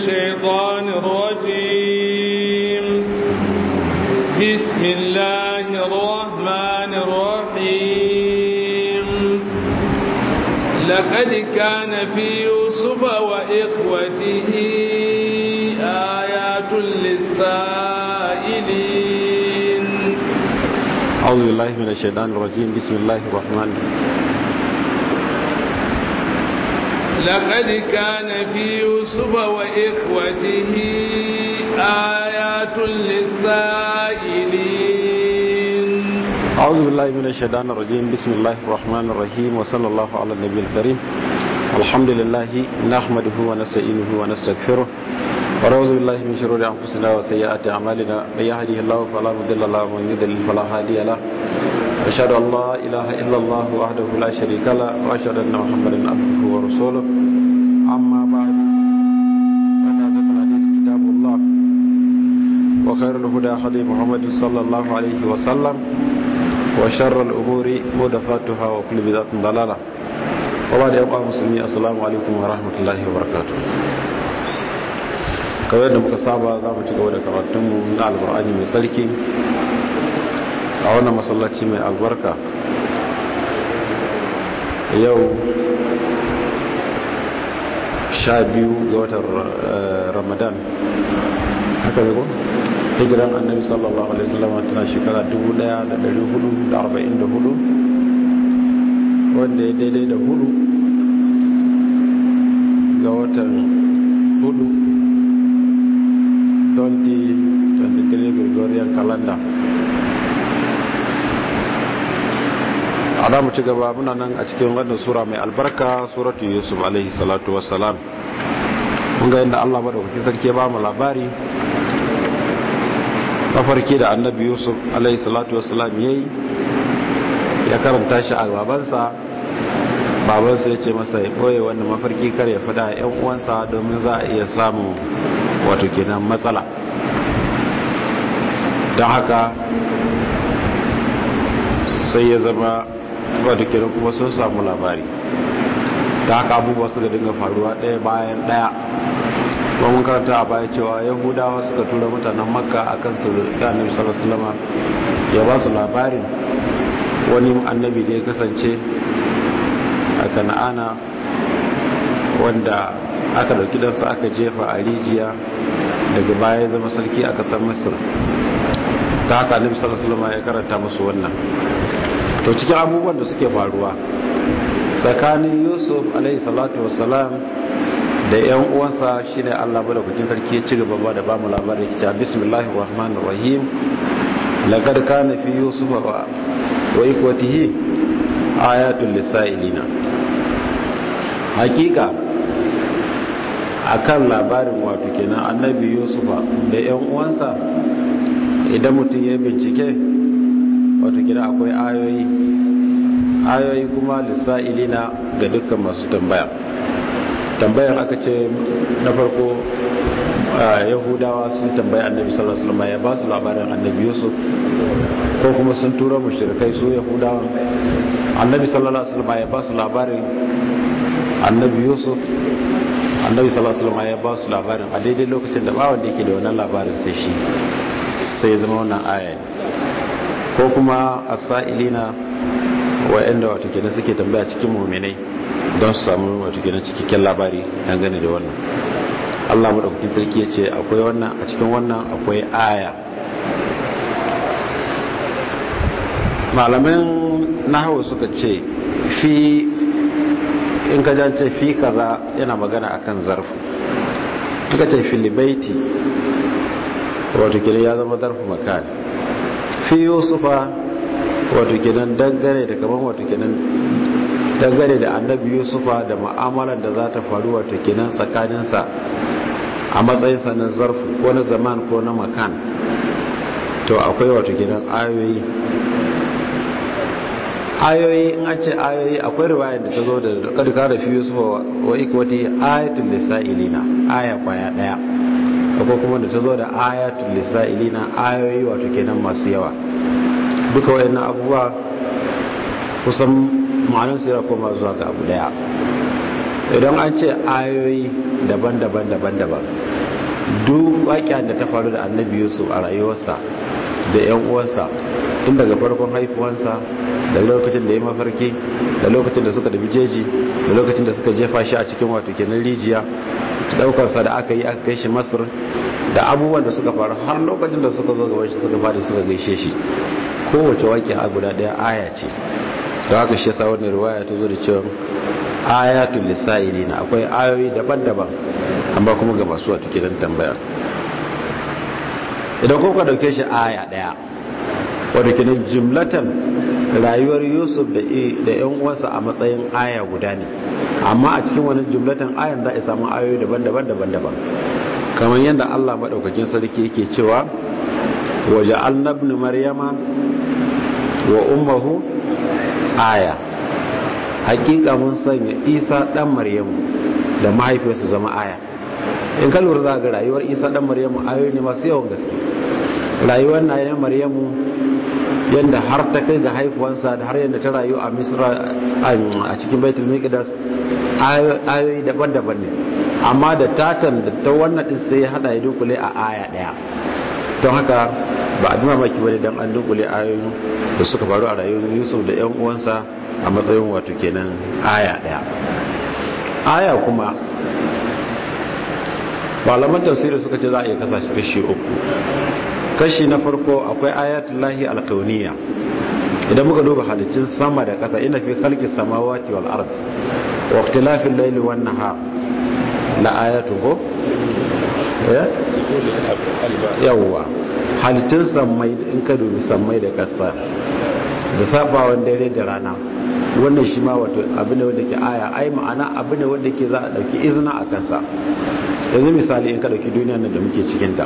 الشيطان الرجيم بسم الله الرحمن الرحيم لقد كان في يوسف وإخوته آيات للسائلين أعوذ بالله من الشيطان الرجيم بسم الله الرحمن الرحيم لقد كان في يوسف وإخوته آيات للسائلين أعوذ بالله من الشيطان الرجيم بسم الله الرحمن الرحيم وصلى الله على النبي الكريم الحمد لله نحمده ونستعينه ونستغفره ونعوذ بالله من شرور أنفسنا وسيئات أعمالنا من يهده الله فلا مضل له ومن يضلل فلا هادي له أشهد أن لا إله إلا الله وحده لا شريك له وأشهد أن محمدا عبده ورسوله أما بعد فإن أصدق الحديث كتاب الله وخير الهدى هدي محمد صلى الله عليه وسلم وشر الأمور محدثاتها وكل بدعة ضلالة وبعد يا مسلمين السلام عليكم ورحمة الله وبركاته kawai da muka saba za mu ci gaba da karatunmu na albur'ani mai tsarki a wannan masallaci mai albarka yau sha biyu ga watan ramadan haka ne ko hijiran annabi sallallahu alaihi wasallam tana shekara 1444 wanda ya daidai da hudu ga watan hudu 2023 gregorian calendar a da mu ci gaba muna nan a cikin wannan sura mai albarka suratu yusuf alaihi salatu wassalam mun ga yadda allah madaukakin sarki ya ba mu labari mafarki da annabi yusuf alaihi salatu wassalam ya yi ya karanta shi a babansa babansa ya ce masa ya ɓoye wannan mafarki kar ya fada yan uwansa domin za a iya samun wato kenan matsala don haka sai ya zama wato kenan kuma sun samu labari ta haka abubuwa suka dinga faruwa ɗaya bayan ɗaya mun karanta a baya cewa yahudawa suka tura mutanen makka a kan su da annabi sallallahu ya ba su labarin wani annabi da ya kasance a kana'ana wanda aka dauki dansa aka jefa a rijiya daga baya zama sarki a kasar misir ta haka annabi sallallahu ya karanta musu wannan to cikin abubuwan da suke faruwa tsakanin yusuf alaihi salatu wassalam da yan uwansa shine Allah madaukakin sarki ya ci gaba da bamu labarin kita bismillahir rahmanir rahim laqad kana fi yusufa wa wa ikwatihi ayatul lisailina hakika akan labarin wato kenan annabi yusufa da yan uwansa idan mutum ya bincike wato kenan akwai ayoyi ayoyi kuma lisailina ga dukkan masu tambaya tambayar aka ce na farko yahudawa sun tambaya annabi sallallahu alaihi wasallam ya ba su labarin annabi yusuf ko kuma sun tura mushrikai su yahudawa annabi sallallahu alaihi wasallam ya ba su labarin annabi yusuf annabi sallallahu alaihi wasallam ya ba su labarin a daidai lokacin da ba wanda yake da wannan labarin sai shi sai ya zama wannan aya ko kuma asailina wa'anda wato kenan suke tambaya cikin mu'minai don su samu wato kenan cikakken labari dangane da wannan Allah madaukakin sarki ya ce akwai wannan a cikin wannan akwai aya malaman nahawu suka ce fi in ka jance fi kaza yana magana akan zarfu in ka ce filibaiti wato kenan ya zama zarfu makani fi yusufa wato kenan dangane da kamar wato kenan dangane da annabi yusufa da ma'amalar da za ta faru wato kenan tsakaninsa a matsayinsa na zarfu ko na zaman ko na makan to akwai wato kenan ayoyi ayoyi in an ce ayoyi akwai riwayar da ta zo da kadika da fi yusufa wa ikwati ayatul lisa'ilina aya kwaya daya akwai kuma da ta zo da ayatul lisa'ilina ayoyi wato kenan masu yawa duka wayannan abubuwa kusan ma'anin su yana koma zuwa ga abu daya idan an ce ayoyi daban-daban daban-daban duk waƙiyar da ta faru da annabi yusuf a rayuwarsa da 'yan uwansa tun daga farkon haifuwansa da lokacin da ya mafarki da lokacin da suka da jeji da lokacin da suka jefa shi a cikin wato kenan rijiya daukarsa da aka yi aka kai shi masar da abubuwan da suka faru har lokacin da suka zo gaban shi suka fadi suka gaishe shi kowace waƙi a guda ɗaya aya ce da haka shi yasa wannan riwaya ta zo da cewa ayatul lisailina akwai ayoyi daban-daban amma kuma ga masu wato kenan tambaya idan kuka dauke shi aya daya wadda ke jimlatan rayuwar yusuf da yan uwansa a matsayin aya guda ne amma a cikin wani jimlatan ayan za a samu ayoyi daban-daban daban-daban kamar yadda allah maɗaukakin sarki yake cewa waje annabni maryama wa ummahu aya hakika mun sanya isa ɗan maryamu da mahaifiyarsa zama aya in ka lura za ga rayuwar isa ɗan maryamu ayoyi ne masu yawan gaske rayuwar na yana maryamu yadda har ta kai ga haifuwansa da har yadda ta rayu a misra a cikin baitul miqdas ayoyi daban-daban ne amma da tatan da ta wannan din sai ya hada ya dunkule a aya daya don haka ba a duma maki bane dan an dunkule ayoyi da suka faru a rayuwar Yusuf da ƴan uwansa a matsayin wato kenan aya daya aya kuma malaman tafsiri suka ce za a iya kasa shi kashi uku kashi na farko akwai ayatullahi alkauniya idan muka duba halittun sama da ƙasa ina fi halki samawati wal ard wa ikhtilafil layli wan nahar la ayatu ko eh yawa halittun samai in ka dubi samai da ƙasa da sabawan dare da rana wannan shi ma wato abu ne wanda ke aya ai ma'ana abu ne wanda ke za a dauki izina a kansa yanzu misali in ka dauki duniya nan da muke cikinta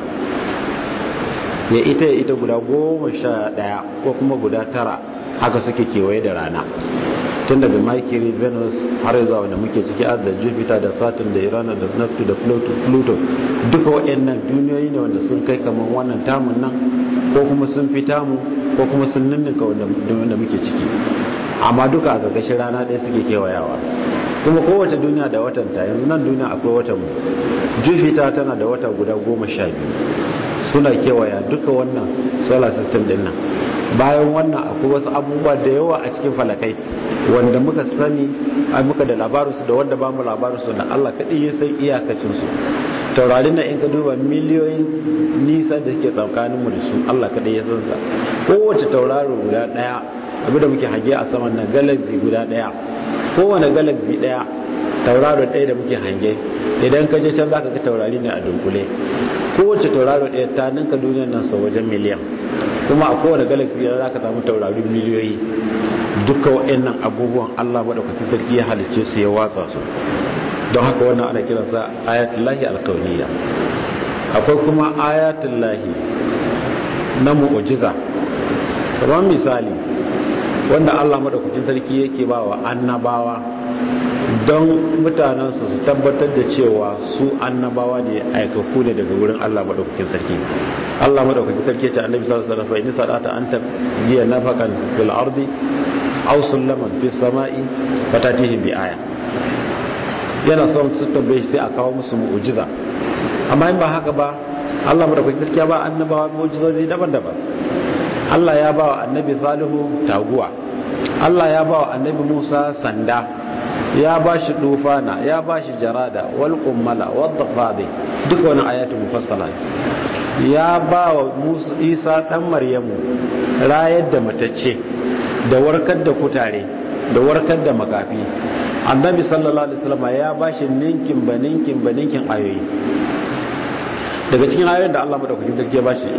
ya ita ya ita guda goma sha daya ko kuma guda tara haka suke kewaye da rana tun daga mercury venus har zuwa wanda muke ciki da jupiter da saturn da irana da neptune da pluto duka waɗannan duniyoyi ne wanda sun kai kamar wannan tamun nan ko kuma sun fi tamu ko kuma sun ninninka wanda muke ciki amma duka a ƙarƙashin rana ɗaya suke kewayawa kuma kowace duniya da watanta yanzu nan duniya akwai watan mu jupiter tana da wata guda goma sha biyu suna kewaya duka wannan solar system din nan bayan wannan akwai wasu abubuwa da yawa a cikin falakai wanda muka sani a muka da labarinsu da wanda ba mu labarinsu da Allah kaɗai ya san iyakacinsu taurarin nan in ka duba miliyoyin nisa da ke tsakaninmu da su Allah kaɗai ya san sa kowace tauraro guda ɗaya abu da muke hage a saman nan galaxy guda ɗaya kowane galaxy ɗaya tauraro ɗaya da muke hange idan ka je can za ka ga taurari ne a dunkule kowace tauraro ɗaya ta ninka duniyar nan sau wajen miliyan kuma a kowane galaxy za ka samu taurari miliyoyi duka wa'annan abubuwan allah maɗaukakin sarki ya halicce su ya watsa su don haka wannan ana kiransa ayatullahi alkauniya akwai kuma ayatullahi na mu'ujiza kamar misali wanda allah maɗaukakin sarki yake ba wa annabawa don mutanensu su tabbatar da cewa su annabawa ne aikaku ne daga wurin Allah madaukakin sarki Allah madaukakin sarki ce annabi sallallahu alaihi wasallam in sadata anta biya nafakan fil ardi aw sulaman fis sama'i fatatihim bi aya yana son su tambaye sai a kawo musu mu'jiza amma in ba haka ba Allah madaukakin sarki ya ba annabawa mu'jizozi daban-daban Allah ya ba wa annabi Salihu taguwa Allah ya ba wa annabi Musa sanda ya ba shi dufana ya ba shi jarada wal kummala wadda fadi duka wani ayatu mufassala ya ba wa isa dan maryamu rayar da matacce da warkar da kutare da warkar da makafi annabi sallallahu alaihi wasallam ya ba shi ninkin ba ninkin ba ninkin ayoyi daga cikin ayoyin da Allah madaukakin sarki ya ba shi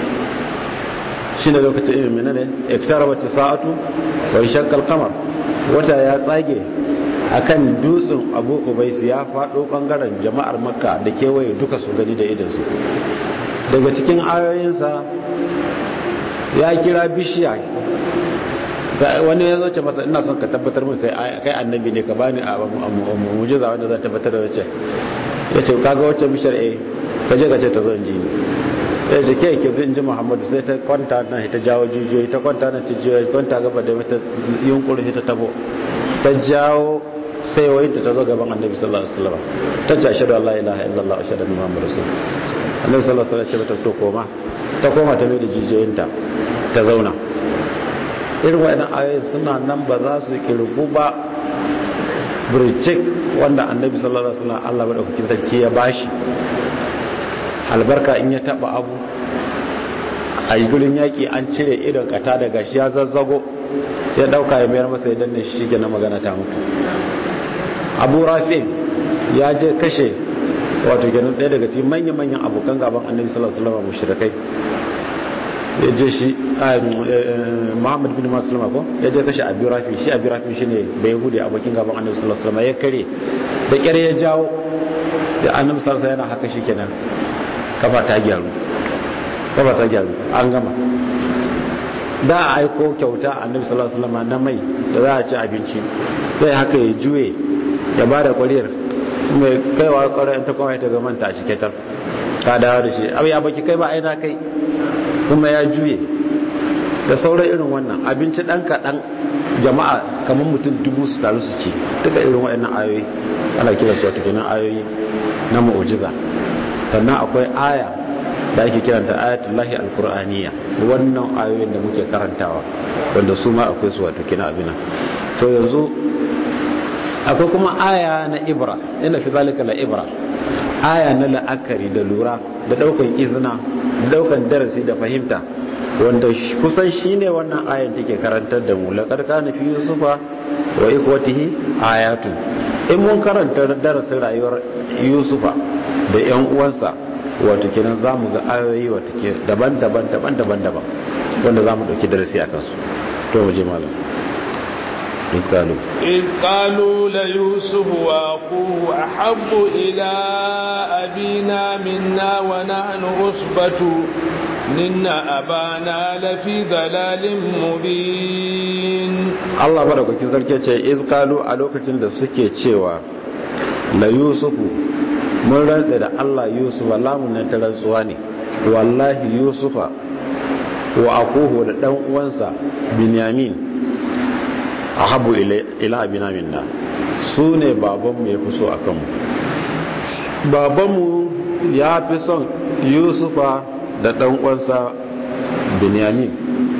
shine lokacin irin menene iktarabat sa'atu wa shaqqal qamar wata ya tsage akan dutsen abu kubaisu ya faɗo ɓangaren jama'ar makka da kewaye duka su gani da idansu daga cikin ayoyinsa ya kira bishiya wani ya zoce masa ina son ka tabbatar mai kai annabi ne ka bani a mujiza wanda za tabbatar da wace ya ce kaga wacce bishiyar eh ka je ka ce ta zo ji ni ya ce ke ke zai ji muhammadu sai ta kwanta nan ta jawo jijiyoyi ta kwanta nan ta jijiyoyi kwanta gaba da ta yunkuru ta tabo ta jawo sai wayinta ta zo gaban annabi sallallahu alaihi wasallam ta ce ashhadu an la ilaha illallah wa ashhadu anna muhammadar rasul annabi sallallahu alaihi wasallam ya ce ta koma ta koma ta mai da jijiyoyinta ta zauna irin waɗannan ayoyi suna nan ba za su kirgu ba birjik wanda annabi sallallahu alaihi wasallam Allah madaukakin sarki ya bashi albarka in ya taba abu a gurin yaki an cire idon kata daga shi ya zazzago ya dauka ya mayar masa ya danne shi ke na magana ta mutu abu rafi ya je kashe wato ganin ɗaya daga cikin manya-manyan abokan gaban annabi sallallahu alaihi wasallam mushrikai ya je shi muhammad bin maslama ko ya je kashe abu rafi shi abu rafi shine bai hude abokin gaban annabi sallallahu alaihi wasallam ya kare da kyar ya jawo da annabi sallallahu alaihi yana haka shi kenan kafa ta gyaru kafa ta gyaru an gama da a aiko kyauta annabi sallallahu alaihi wasallam na mai da za a ci abinci sai haka ya juye ya ba da kwariyar mai kaiwa kwarar ta kawai ta gamanta a cike tar ka dawo da shi abu ya baki kai ba aina kai kuma ya juye da sauran irin wannan abinci dan kaɗan jama'a kamar mutum dubu su taru su ci duka irin waɗannan ayoyi ana kira su wata kenan ayoyi na mu'ujiza sannan akwai aya da ake kiranta ayatullahi alkur'aniya wannan ayoyin da muke karantawa wanda su ma akwai su wato kina abina to yanzu akwai kuma aya na ibra ina fi zalika la ibra aya na la'akari da lura da daukan izina da daukan darasi da fahimta wanda kusan shine wannan ayan take karantar da mu laqad kana fi yusufa wa ikwatihi ayatun in mun karanta darasin rayuwar yusufa da yan uwansa wato kenan zamu ga ayoyi wato ke daban-daban daban-daban daban wanda zamu dauki darasi akan su to mu je malam إذ قالوا إذ قالوا ليوسف وأخوه أحب إلى أبينا منا ونحن عصبة إن أبانا لفي ضلال مبين Allah madaukakin sarki ce iz qalu a lokacin da suke cewa la yusufu mun rantsa da Allah yusufa lamun nan ta rantsuwa ne wallahi yusufa wa akuhu da dan uwansa binyamin ahabu ila abina minna su ne babanmu ya fi so a kanmu babanmu ya fi son yusufa da ɗan'uwansa binyamin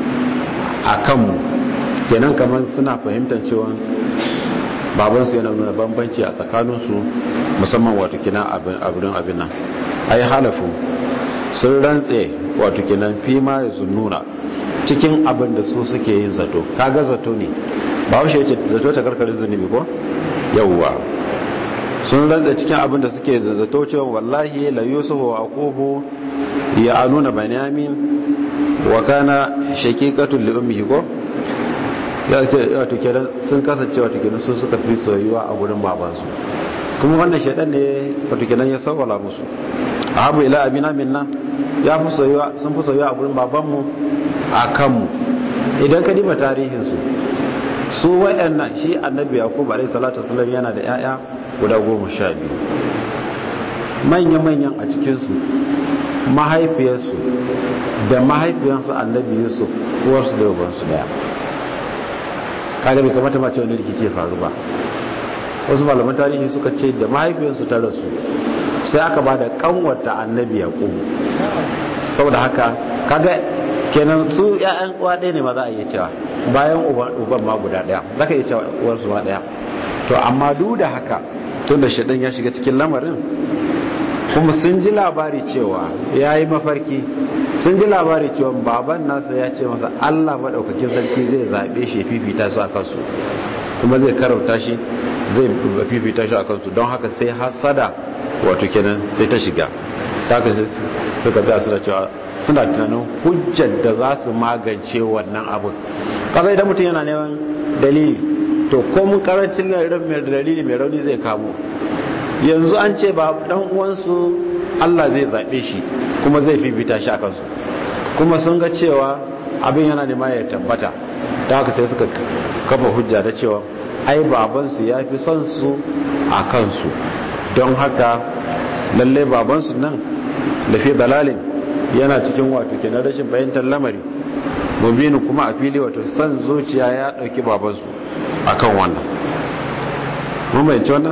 a kanmu kenan kamar suna fahimtar cewa babansu yana nuna bambanci a tsakaninsu musamman wato kina abin abin nan ai halafu sun rantse wato kinan fi ma ya nuna cikin abin da su suke yin zato kaga zato ne ba haushe ce zato ta karkarin zunubi ko yauwa sun rantsa cikin abin da suke zato cewa wallahi la yusufu wa aqubu ya anuna banyamin wa kana shaqiqatul li ummihi ko ya ce wato kenan sun kasance wato kenan su suka fi soyuwa a gurin babansu kuma wannan shaidan ne wato kenan ya sawwala musu ahabu ila abina minna ya fi soyuwa sun fi soyuwa a gurin babanmu a kanmu idan ka diba tarihinsu su wayannan shi annabi yaqub alayhi salatu wasallam yana da yaya guda goma sha biyu manya-manyan a cikinsu mahaifiyarsu da mahaifiyarsu annabi yusuf uwarsu da yabansu daya kaga bai kamata mace wani rikici ya faru ba wasu malaman tarihi suka ce da mahaifiyarsu ta rasu sai aka ba da kanwata annabi yaqub saboda haka kaga kenan su ƴaƴan uwa ɗaya ne ma za a iya cewa bayan uban ma guda ɗaya za ka iya cewa uwarsu ma ɗaya to amma duk da haka tun da shaɗan ya shiga cikin lamarin kuma sun ji labari cewa ya yi mafarki sun ji labari cewa baban nasa ya ce masa allah maɗaukakin sarki zai zaɓe shi fifita su a kansu kuma zai karauta shi zai fifita shi a kansu don haka sai hasada wato kenan sai ta shiga ta haka sai suka za su da cewa suna tunanin hujjar da za su magance wannan abin kasa idan mutum yana neman dalili to ko mun karancin dalili mai rauni zai kamo yanzu an ce ba dan uwansu Allah zai zaɓe shi kuma zai fifita shi a kansu kuma sun ga cewa abin yana nema ya tabbata da haka sai suka kafa hujja da cewa ai babansu ya fi son su a kansu don haka lallai babansu nan lafi dalalin yana cikin wato kenan rashin fahimtar lamari mubinu kuma a fili wato son zuciya ya ɗauki babansu akan wannan mun bayyance wannan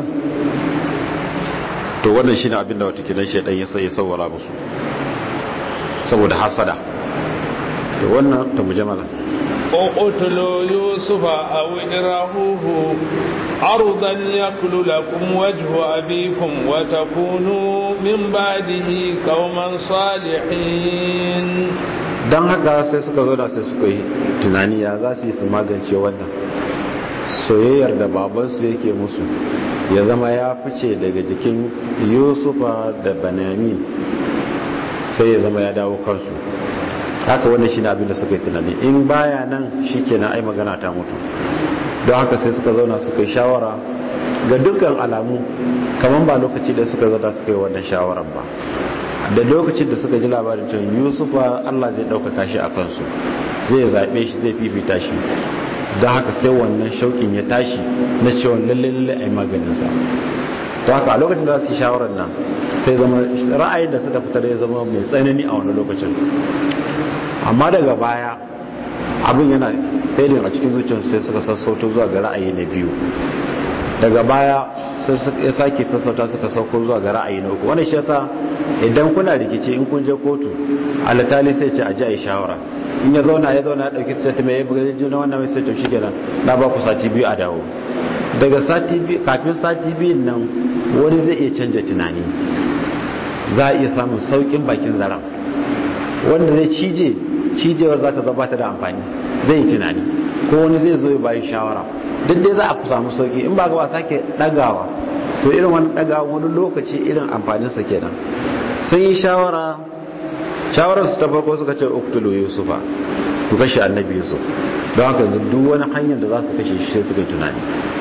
to wannan shine abinda wata kidan shedan ya sai ya sawara musu saboda hasada to wannan ta mujamala اقتلوا يوسف أو اجرحوه عرضا يكل لكم وجه أبيكم وتكونوا من بعده قوما صالحين don haka sai suka zo da sai suka yi tunani ya za su yi su magance wannan soyayyar da babansu yake musu ya zama ya fice daga jikin yusufa da banamin sai ya zama ya dawo kansu haka wannan shi ne abinda suka yi tunani in baya nan shi kenan ai magana ta mutu don haka sai suka zauna suka yi shawara ga dukkan alamu kamar ba lokaci da suka zata suka yi wannan shawaran ba da lokacin da suka ji labarin cewa yusufa allah zai ɗaukaka shi a kansu zai zaɓe shi zai fifita shi don haka sai wannan shauƙin ya tashi na cewa lalle lalle a yi maganinsa to haka a lokacin da za su yi shawarar nan sai zama ra'ayin da suka fitar ya zama mai tsanani a wani lokacin amma daga baya abin yana fadin a cikin zuciyarsu sai suka sassauto zuwa ga ra'ayi na biyu daga baya sai ya sake sassauta suka sauko zuwa ga ra'ayi na uku wani shi yasa idan kuna rikici in kun je kotu alkali sai ce a ji a yi shawara in ya zauna ya zauna ya ɗauki sai mai buga ji na wannan mai sai to shi kenan na ba ku sati biyu a dawo daga sati biyu kafin sati biyun nan wani zai iya canja tunani za a iya samun saukin bakin zaren wanda zai cije cijewar za ta zaba ta da amfani zai yi tunani ko wani zai zo ya bayi shawara duk dai za a samu sauki in ba ga ba sake dagawa to irin wani dagawa wani lokaci irin amfaninsa kenan sun yi shawara shawararsu ta farko suka ce uktulu yusufa ku kashe annabi yusuf don haka duk wani hanyar da za su kashe shi sai suka yi tunani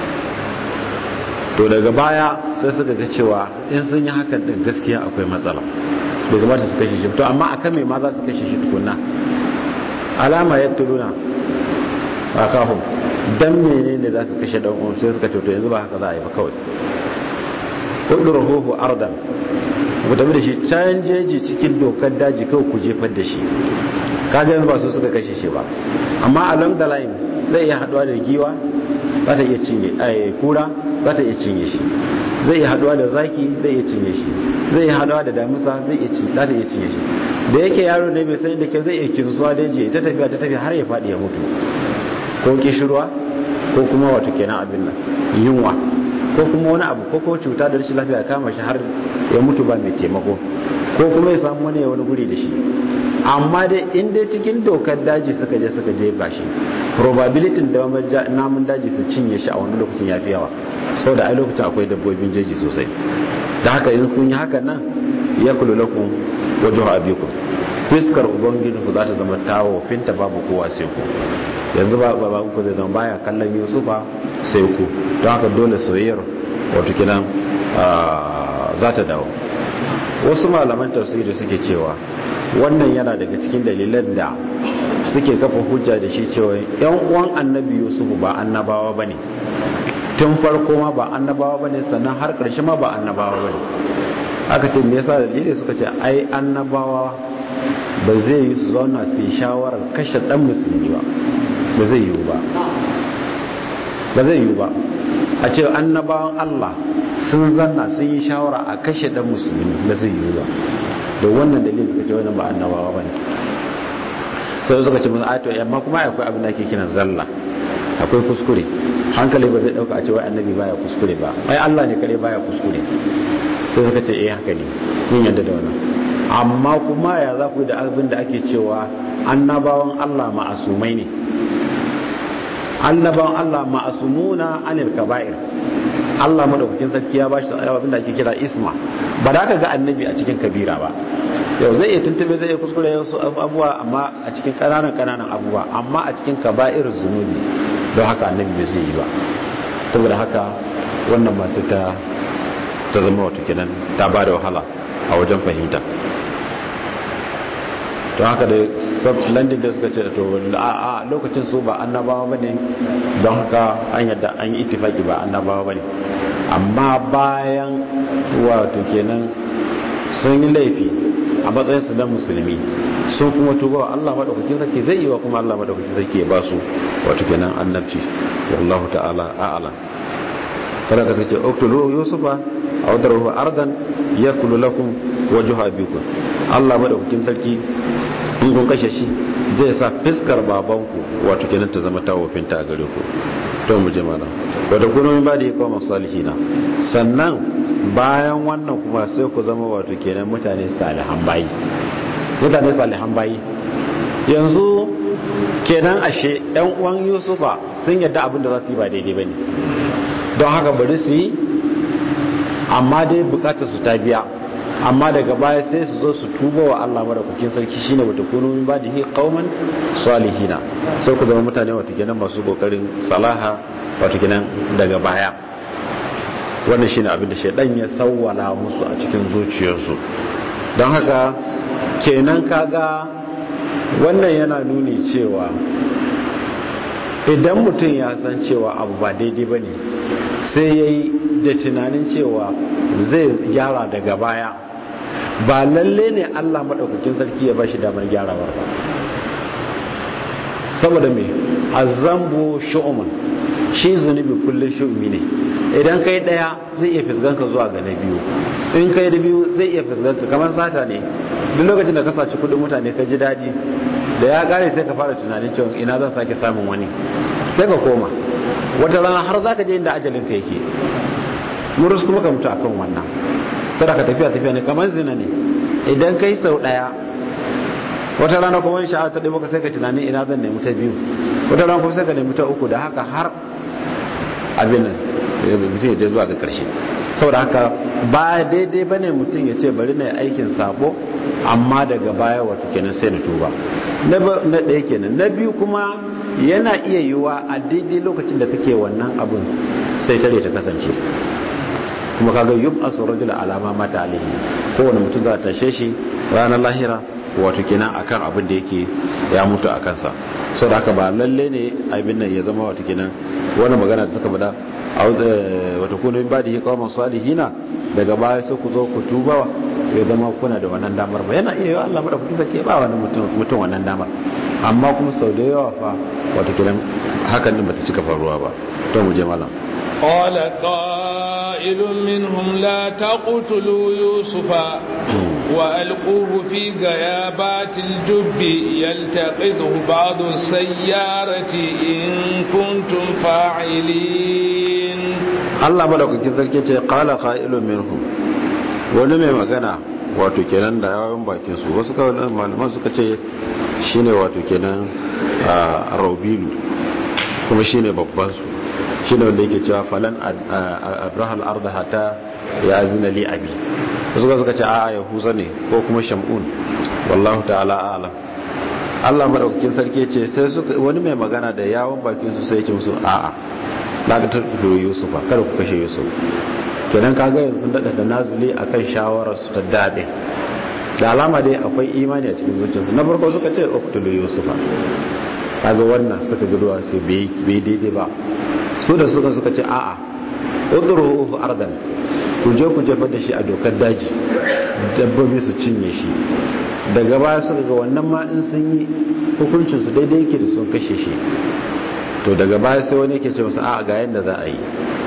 to daga baya sai suka ga cewa in sun yi hakan din gaskiya akwai matsala bai kamata su kashe shi to amma akan me ma za su kashe shi tukunna alama ya tuluna a kahun dan menene za su kashe dan uwan sai suka ce to yanzu ba haka za a yi ba kawai udruhu ardan ku tafi da shi can jeji cikin dokar daji kawai ku jefar da shi kaga yanzu ba su suka kashe shi ba amma along the line zai iya haduwa da giwa za ta iya cinye a kura za ta iya cinye shi zai iya haduwa da zaki zai iya cinye shi zai iya haduwa da damisa zai iya cinye za ta iya cinye shi da yake yaro ne bai san da ke zai iya kinsuwa da je ta tafiya ta tafiya har ya faɗi ya mutu ko kishirwa ko kuma wato kenan abin nan yunwa ko kuma wani abu ko ko cuta da rashin lafiya kama shi har ya mutu ba mai taimako ko kuma ya samu wani wani guri da shi amma dai in dai cikin dokar daji suka je suka je ba shi probability da namun daji su cinye shi a wani lokacin ya fi yawa sau da ai lokacin akwai dabbobin jeji sosai da haka in kun yi haka nan ya kulu lakum wajen abikum fiskar ubangiji ku za ta zama tawo finta babu kowa sai ku yanzu ba ba ku zai zama baya kallon yusufa sai ku don haka dole soyayyar wato kinan za ta dawo wasu malaman tafsiri suke cewa wannan yana daga cikin dalilan da suke kafa hujja da shi cewa yan uwan annabi yusufu ba annabawa bane tun farko ma ba annabawa bane sannan har karshe ma ba annabawa bane aka ce me yasa dalili suka ce ai annabawa ba zai yi su zauna su yi shawarar kashe dan musulmi ba ba zai yiwu ba ba zai yiwu ba a ce annabawan Allah sun zanna sun yi shawara a kashe dan musulmi ba zai yiwu ba da wannan dalilin suka ce wannan ba annabawa bane sai suka ce mun ato amma kuma akwai abin da ake kiran zalla akwai kuskure hankali ba zai dauka a ce wai annabi baya kuskure ba ai Allah ne kare baya kuskure sai suka ce eh haka ne mun yadda da wannan amma kuma ya za ku da abin da ake cewa annabawan Allah ma'asumai ne annabawan Allah ma'asumuna anil kaba'ir Allah madaukakin sarki ya bashi abin da ake kira isma ba da ka ga annabi a cikin kabira ba yau zai iya tuntube zai iya kuskure wasu abubuwa amma a cikin kananan kananan abubuwa amma a cikin kaba'ir zunubi don haka annabi bai zai yi ba saboda haka wannan masu ta ta zama wato kenan ta ba da wahala a wajen fahimta don haka da landin da suka ce to a lokacin su ba annabawa ba ne don haka an yadda an yi itifaki ba annabawa ba ne amma bayan wato kenan sun yi laifi a matsayinsu na musulmi sun kuma tuba wa Allah maɗaukakin sarki zai yi wa kuma Allah maɗaukakin sarki ya ba su wato kenan annabci wallahu ta'ala a'ala kada ka sace uktulu yusufa aw daruhu ardan yakulu lakum wajhu abikum Allah madaukakin sarki in kun kashe shi zai sa fiskar babanku wato kenan ta zama tawofinta a gare ku to mu je mana wadda kuna min ba da kawo salihina sannan bayan wannan kuma sai ku zama wato kenan mutane salihan bayi mutane salihan bayi yanzu kenan ashe yan uwan yusufa sun yadda abin da za su yi ba daidai ba ne don haka bari su yi amma dai bukatar su ta biya amma daga baya sai su zo su tuba wa Allah madaukakin sarki shine wata kunu min badihi qauman salihina sai ku zama mutane wato kenan masu kokarin salaha wato kenan daga baya wannan shine abin da shaidan ya sawwala musu a cikin zuciyarsu don haka kenan kaga wannan yana nuni cewa idan mutum ya san cewa abu ba daidai ba ne sai ya yi da tunanin cewa zai gyara daga baya ba lalle ne allah maɗaukakin sarki ya ba shi damar gyarawar ba saboda me azambu shu'umun shi zunubi kullum shu'umi ne idan kai daya zai iya fisganka zuwa ga na biyu in kai da biyu zai iya fisganka kamar sata ne duk lokacin da ka saci kudin mutane ka ji daɗi da ya kare sai ka fara tunanin cewa ina zan sake samun wani sai ka koma wata rana har za ka je inda ajalin ka yake murus kuma ka mutu akan wannan tara ka tafiya tafiya ne kamar zina ne idan kai sau daya wata rana kuma wani sha'awar ta ɗaya maka sai ka tunanin ina zan nemi ta biyu wata rana kuma sai ka nemi ta uku da haka har abin nan mutum ya je zuwa ga ƙarshe saboda haka ba daidai ba ne mutum ya ce bari na aikin sabo amma daga baya wata kenan sai na tuba na ɗaya kenan na biyu kuma yana iya yiwuwa a daidai lokacin da kake wannan abin sai tare ta kasance kuma kaga yub asu rajula alama mata alihi kowane mutum za ta tashe shi ranar lahira wato kenan akan abin da yake ya mutu a kansa sau da haka ba lalle ne abin nan ya zama wato kenan wani magana da suka bada wata kuna ba da yi kawo salihina daga baya sai ku zo ku tuba ya zama kuna da wannan damar ba yana iya yi Allah mada kuɗi sake ba wani mutum wannan damar amma kuma sau da yawa fa wato kenan hakan din bata cika faruwa ba to mu je malam قال قائل منهم لا تقتلوا يوسف وألقوه في غيابات الجب يلتقطه بعض السيارة إن كنتم فاعلين الله ملوك كذلك قال قائل منهم wani mai magana wato kenan da yawan bakin su wasu kawai malaman suka ce shine wato kenan a raubilu kuma shine babban su shine wanda yake cewa falan abrahal arda hata ya zina li abi wasu suka ce a'a yahuza ne ko kuma shamun wallahu ta'ala a'lam Allah madaukakin sarki ce sai suka wani mai magana da yawon bakin su sai ya ce musu a'a la ta tafi yusufa kada ku kashe yusuf kenan kaga yanzu sun dada da nazuli akan shawarar su ta dade da alama dai akwai imani a cikin zuciyarsu na farko suka ce uqtulu yusufa kaga wannan suka gudu ce bai daidai ba su da suka suka ce a'a udruhu ardan ku je ku jefa da shi a dokar daji dabbobi su cinye shi daga baya suka ga wannan ma in sun yi hukuncin su daidai yake da sun kashe shi to daga baya sai wani yake ce musu a'a ga yanda za a yi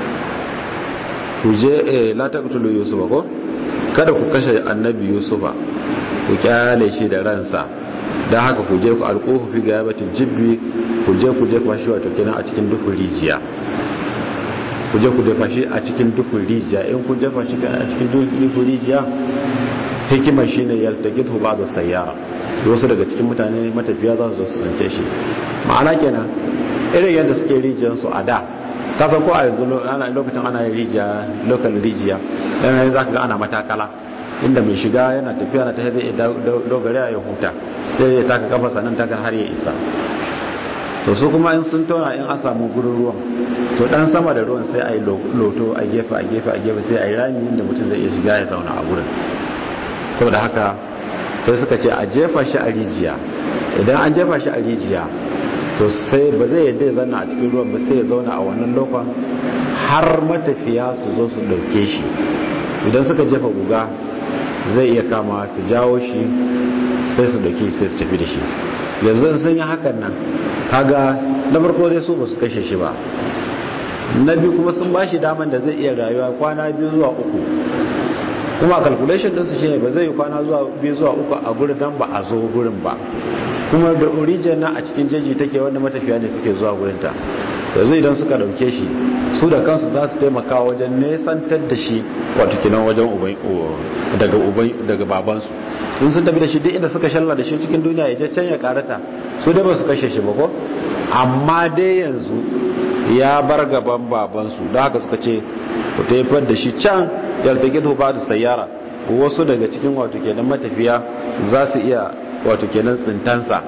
ku je eh la taqtulu yusufa ko kada ku kashe annabi yusufa ku kyale shi da ransa don haka ku je ku alƙofu fi ga yabatin jibbi ku je ku jefa shi wato kenan a cikin dufin rijiya ku je ku jefa shi a cikin dufin rijiya in ku jefa shi a cikin dufin rijiya hikimar shi ne yaltaki tu ba da sayyara wasu daga cikin mutane matafiya za su zo su sance shi ma'ana kenan irin yadda suke rijiyarsu a da ka san ko a yanzu lokacin ana yin rijiya lokal rijiya yanayin za ka ga ana matakala inda mai shiga yana tafiya na ta zai dogare ya huta sai ya taka kafa sannan taka har ya isa to su kuma in sun tona in a samu gurin ruwan to dan sama da ruwan sai a yi loto a gefe a gefe a gefe sai a yi rami inda mutum zai iya shiga ya zauna a gurin saboda haka sai suka ce a jefa shi a rijiya idan an jefa shi a rijiya to sai ba zai yadda ya zauna a cikin ruwan ba sai ya zauna a wannan lokon har matafiya su zo su dauke shi idan suka jefa guga zai iya kama su jawo shi sai su dauke sai su tafi da shi yanzu sun yi hakan nan kaga na farko dai su ba su kashe shi ba na biyu kuma sun ba shi daman da zai iya rayuwa kwana biyu zuwa uku kuma calculation ɗinsu shine ba zai yi kwana zuwa biyu zuwa uku a gurin dan ba a zo gurin ba kuma da origin na a cikin jeji take wanda matafiya ne suke zuwa gurinta yanzu idan suka dauke shi su da kansu za su taimaka wajen nesantar da shi wato kinan wajen daga uban daga babansu in sun tafi da shi duk inda suka shalla da shi cikin duniya ya je can ya karata su dai ba su kashe shi ba ko amma dai yanzu ya bar gaban babansu da haka suka ce ku taifar da shi can yaltake ba da sayyara wasu daga cikin wato kenan matafiya za su iya wato kenan tsintansa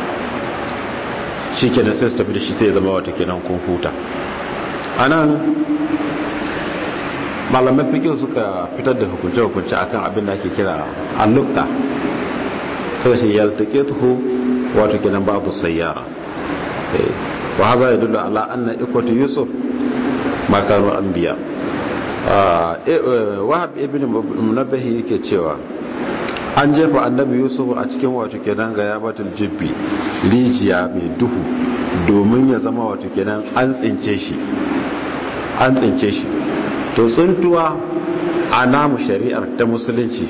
shi kenan sai su tafi da shi sai ya zama wato kenan kun huta a nan malaman fikin suka fitar da hukunce-hukunce akan abin da ake kira allukta sai shi yaltake tuhu wato kenan babu sayyara wa haza ya dula ala anna ikwatu yusuf makanu anbiya wahab ibn munabbahi yake cewa an jefa annabi yusuf a cikin wato kenan ga yabatul jibbi rijiya mai duhu domin ya zama wato kenan an tsince shi an tsince shi to tsuntuwa a namu shari'ar ta musulunci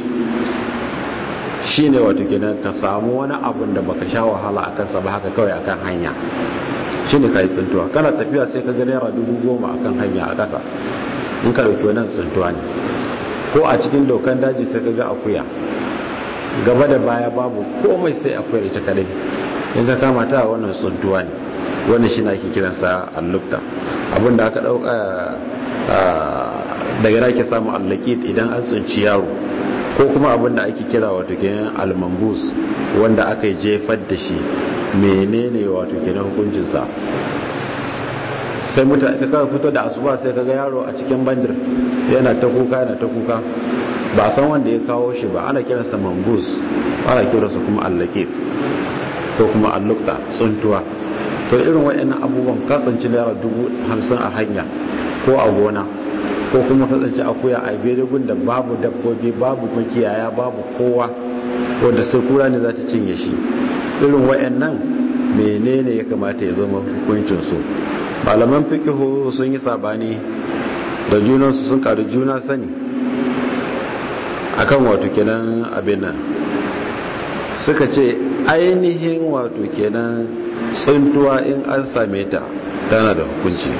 shine wato kenan ka samu wani abun da baka sha wahala a kansa ba haka kawai akan hanya shine kai tsuntuwa kana tafiya sai ka ga naira dubu goma akan hanya a kasa in ka dauki wannan tsuntuwa ne ko a cikin dokan daji sai ka ga akuya gaba da baya babu komai sai akwai ita kadai in ka kama ta wannan tsuntuwa ne wannan shi na ake kiransa allukta abinda aka dauka daga rake samu allakit idan an tsunci yaro ko kuma abinda ake kira wato kenan almambus wanda aka jefar da shi menene wato kenan hukuncinsa sai mutane ta kawai fito da asuba sai kaga yaro a cikin bandir yana ta kuka yana ta kuka ba a san wanda ya kawo shi ba ana kiransa mambus ana kiransa kuma allake ko kuma allukta tsuntuwa to irin waɗannan abubuwan kasance naira dubu hamsin a hanya ko a gona ko kuma kasance akuya a beregun da babu dabbobi babu makiyaya babu kowa wanda sai kura ne za ta cinye shi irin waɗannan menene ya kamata ya zama hukuncinsu malaman fikihu sun yi sabani da junansu sun karu juna sani akan wato kenan abin nan suka ce ainihin wato kenan tsuntuwa in an same ta tana da hukunci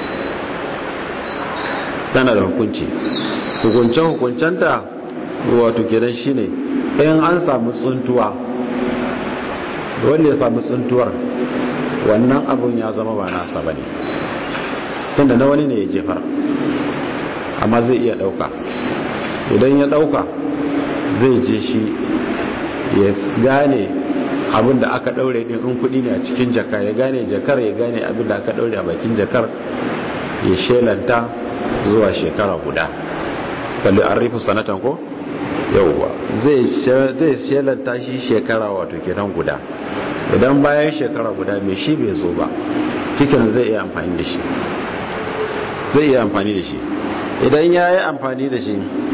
tana da hukunci hukuncen hukuncenta wato kenan shine in an samu tsuntuwa wanda ya samu tsuntuwar wannan abun ya zama ba nasa bane tunda na wani ne ya jefar amma zai iya dauka idan ya dauka zai je shi ya gane abin da aka daure din in kudi ne a cikin jaka ya gane jakar ya gane abin da aka daure a bakin jakar ya shelanta zuwa shekara guda kalli an rufe sanatan ko yauwa zai shelanta shi shekara wato kenan guda idan bayan shekara guda mai shi bai zo ba cikin zai iya amfani da shi zai iya amfani da shi idan ya yi amfani da shi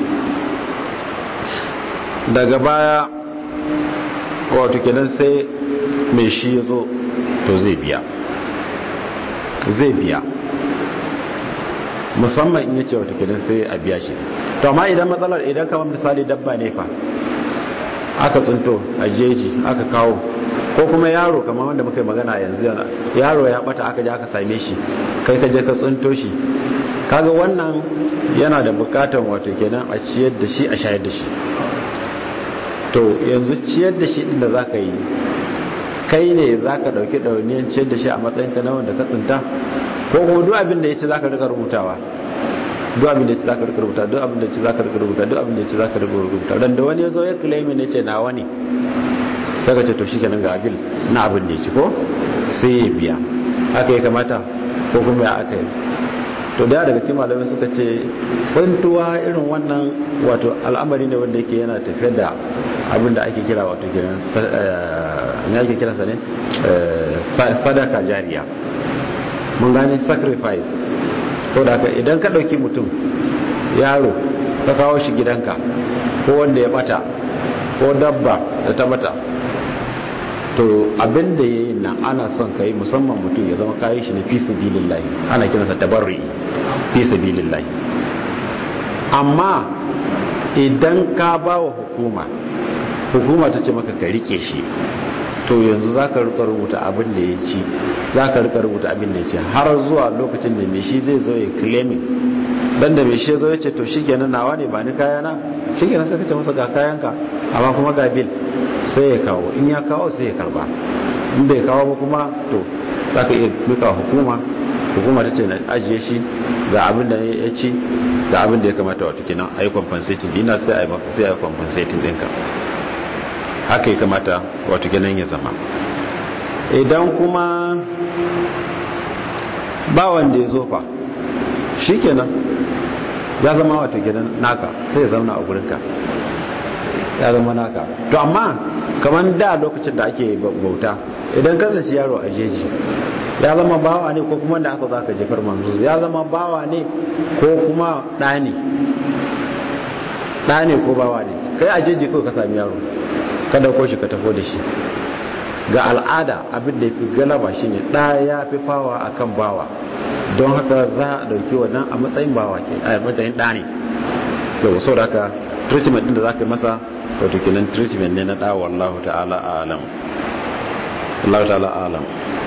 daga baya wato kenan sai mai shi ya zo to zai biya zai biya musamman in yace wato kenan sai a biya shi to amma idan matsalar idan kamar misali dabba ne fa aka tsinto a jeji aka kawo ko kuma yaro kamar wanda muka yi magana yanzu yana yaro ya bata aka je aka same shi kai ka je ka tsinto shi kaga wannan yana da bukatan wato kenan a ciyar da shi a shayar da shi to yanzu ciyar da shi din da zaka yi kai ne zaka dauki dauniyan ciyar da shi a matsayin ka na wanda ka tsinta ko kuma duk abin da yace zaka rika rubutawa duk abin da yace zaka rika rubuta duk abin da yace zaka rika rubuta duk abin da yace zaka rika rubuta dan da wani yazo ya claim ne ce nawa ne sai ka ce to shikenan ga abil na abin da yace ko sai ya biya haka ya kamata ko kuma ya aka yi to da daga cikin malamai suka ce tsantuwa irin wannan wato al'amari ne wanda yake yana tafiya da abin da ake kira wato kiran ne ake kira sa ne sadaka jariya mun gane sacrifice to da ka idan ka dauki mutum yaro ka kawo shi gidanka ko wanda ya bata ko dabba da ta bata to abin da ya yi nan ana son ka yi musamman mutum ya zama kayi shi na fi sabilillahi ana kiransa tabarri fi sabilillahi amma idan ka ba wa hukuma hukuma ta ce maka ka rike shi to yanzu za ka rika rubuta abin da ya ci za ka rika rubuta abin da ya ci har zuwa lokacin da mai shi zai zo ya claiming dan da mai shi zo ya ce to shikenan nawa ne ba ni kayana shikenan sai ka ce masa ga kayanka amma kuma ga bil sai ya kawo in ya kawo sai ya karba in bai kawo ba kuma to za ka iya mika hukuma hukuma ta ce na ajiye shi ga abin da ya ci ga abin da ya kamata wato kenan a yi compensating dina sai a yi compensating ɗinka haka ya kamata wato kenan ya zama idan kuma ba wanda ya zofa shi kenan ya zama wato kenan naka sai ya zama a gurinka ya zama naka to amma kamar da lokacin da ake bauta idan kasance yaro a jeji ya zama bawa ne ko kuma da aka za ka jefar manzo ya zama bawa ne ko kuma ɗa ne ɗa ne ko bawa ne kai a jeji kawai ka sami yaro ka dauko shi ka tafo da shi ga al'ada abin da fi galaba shine ɗa ya fi fawa akan bawa don haka za a ɗauki wannan a matsayin bawa ke a matsayin ɗa ne yau sau da haka treatment ɗin da za ka yi masa wato kenan treatment ne na ɗa wallahu ta'ala alam wallahu ta'ala alam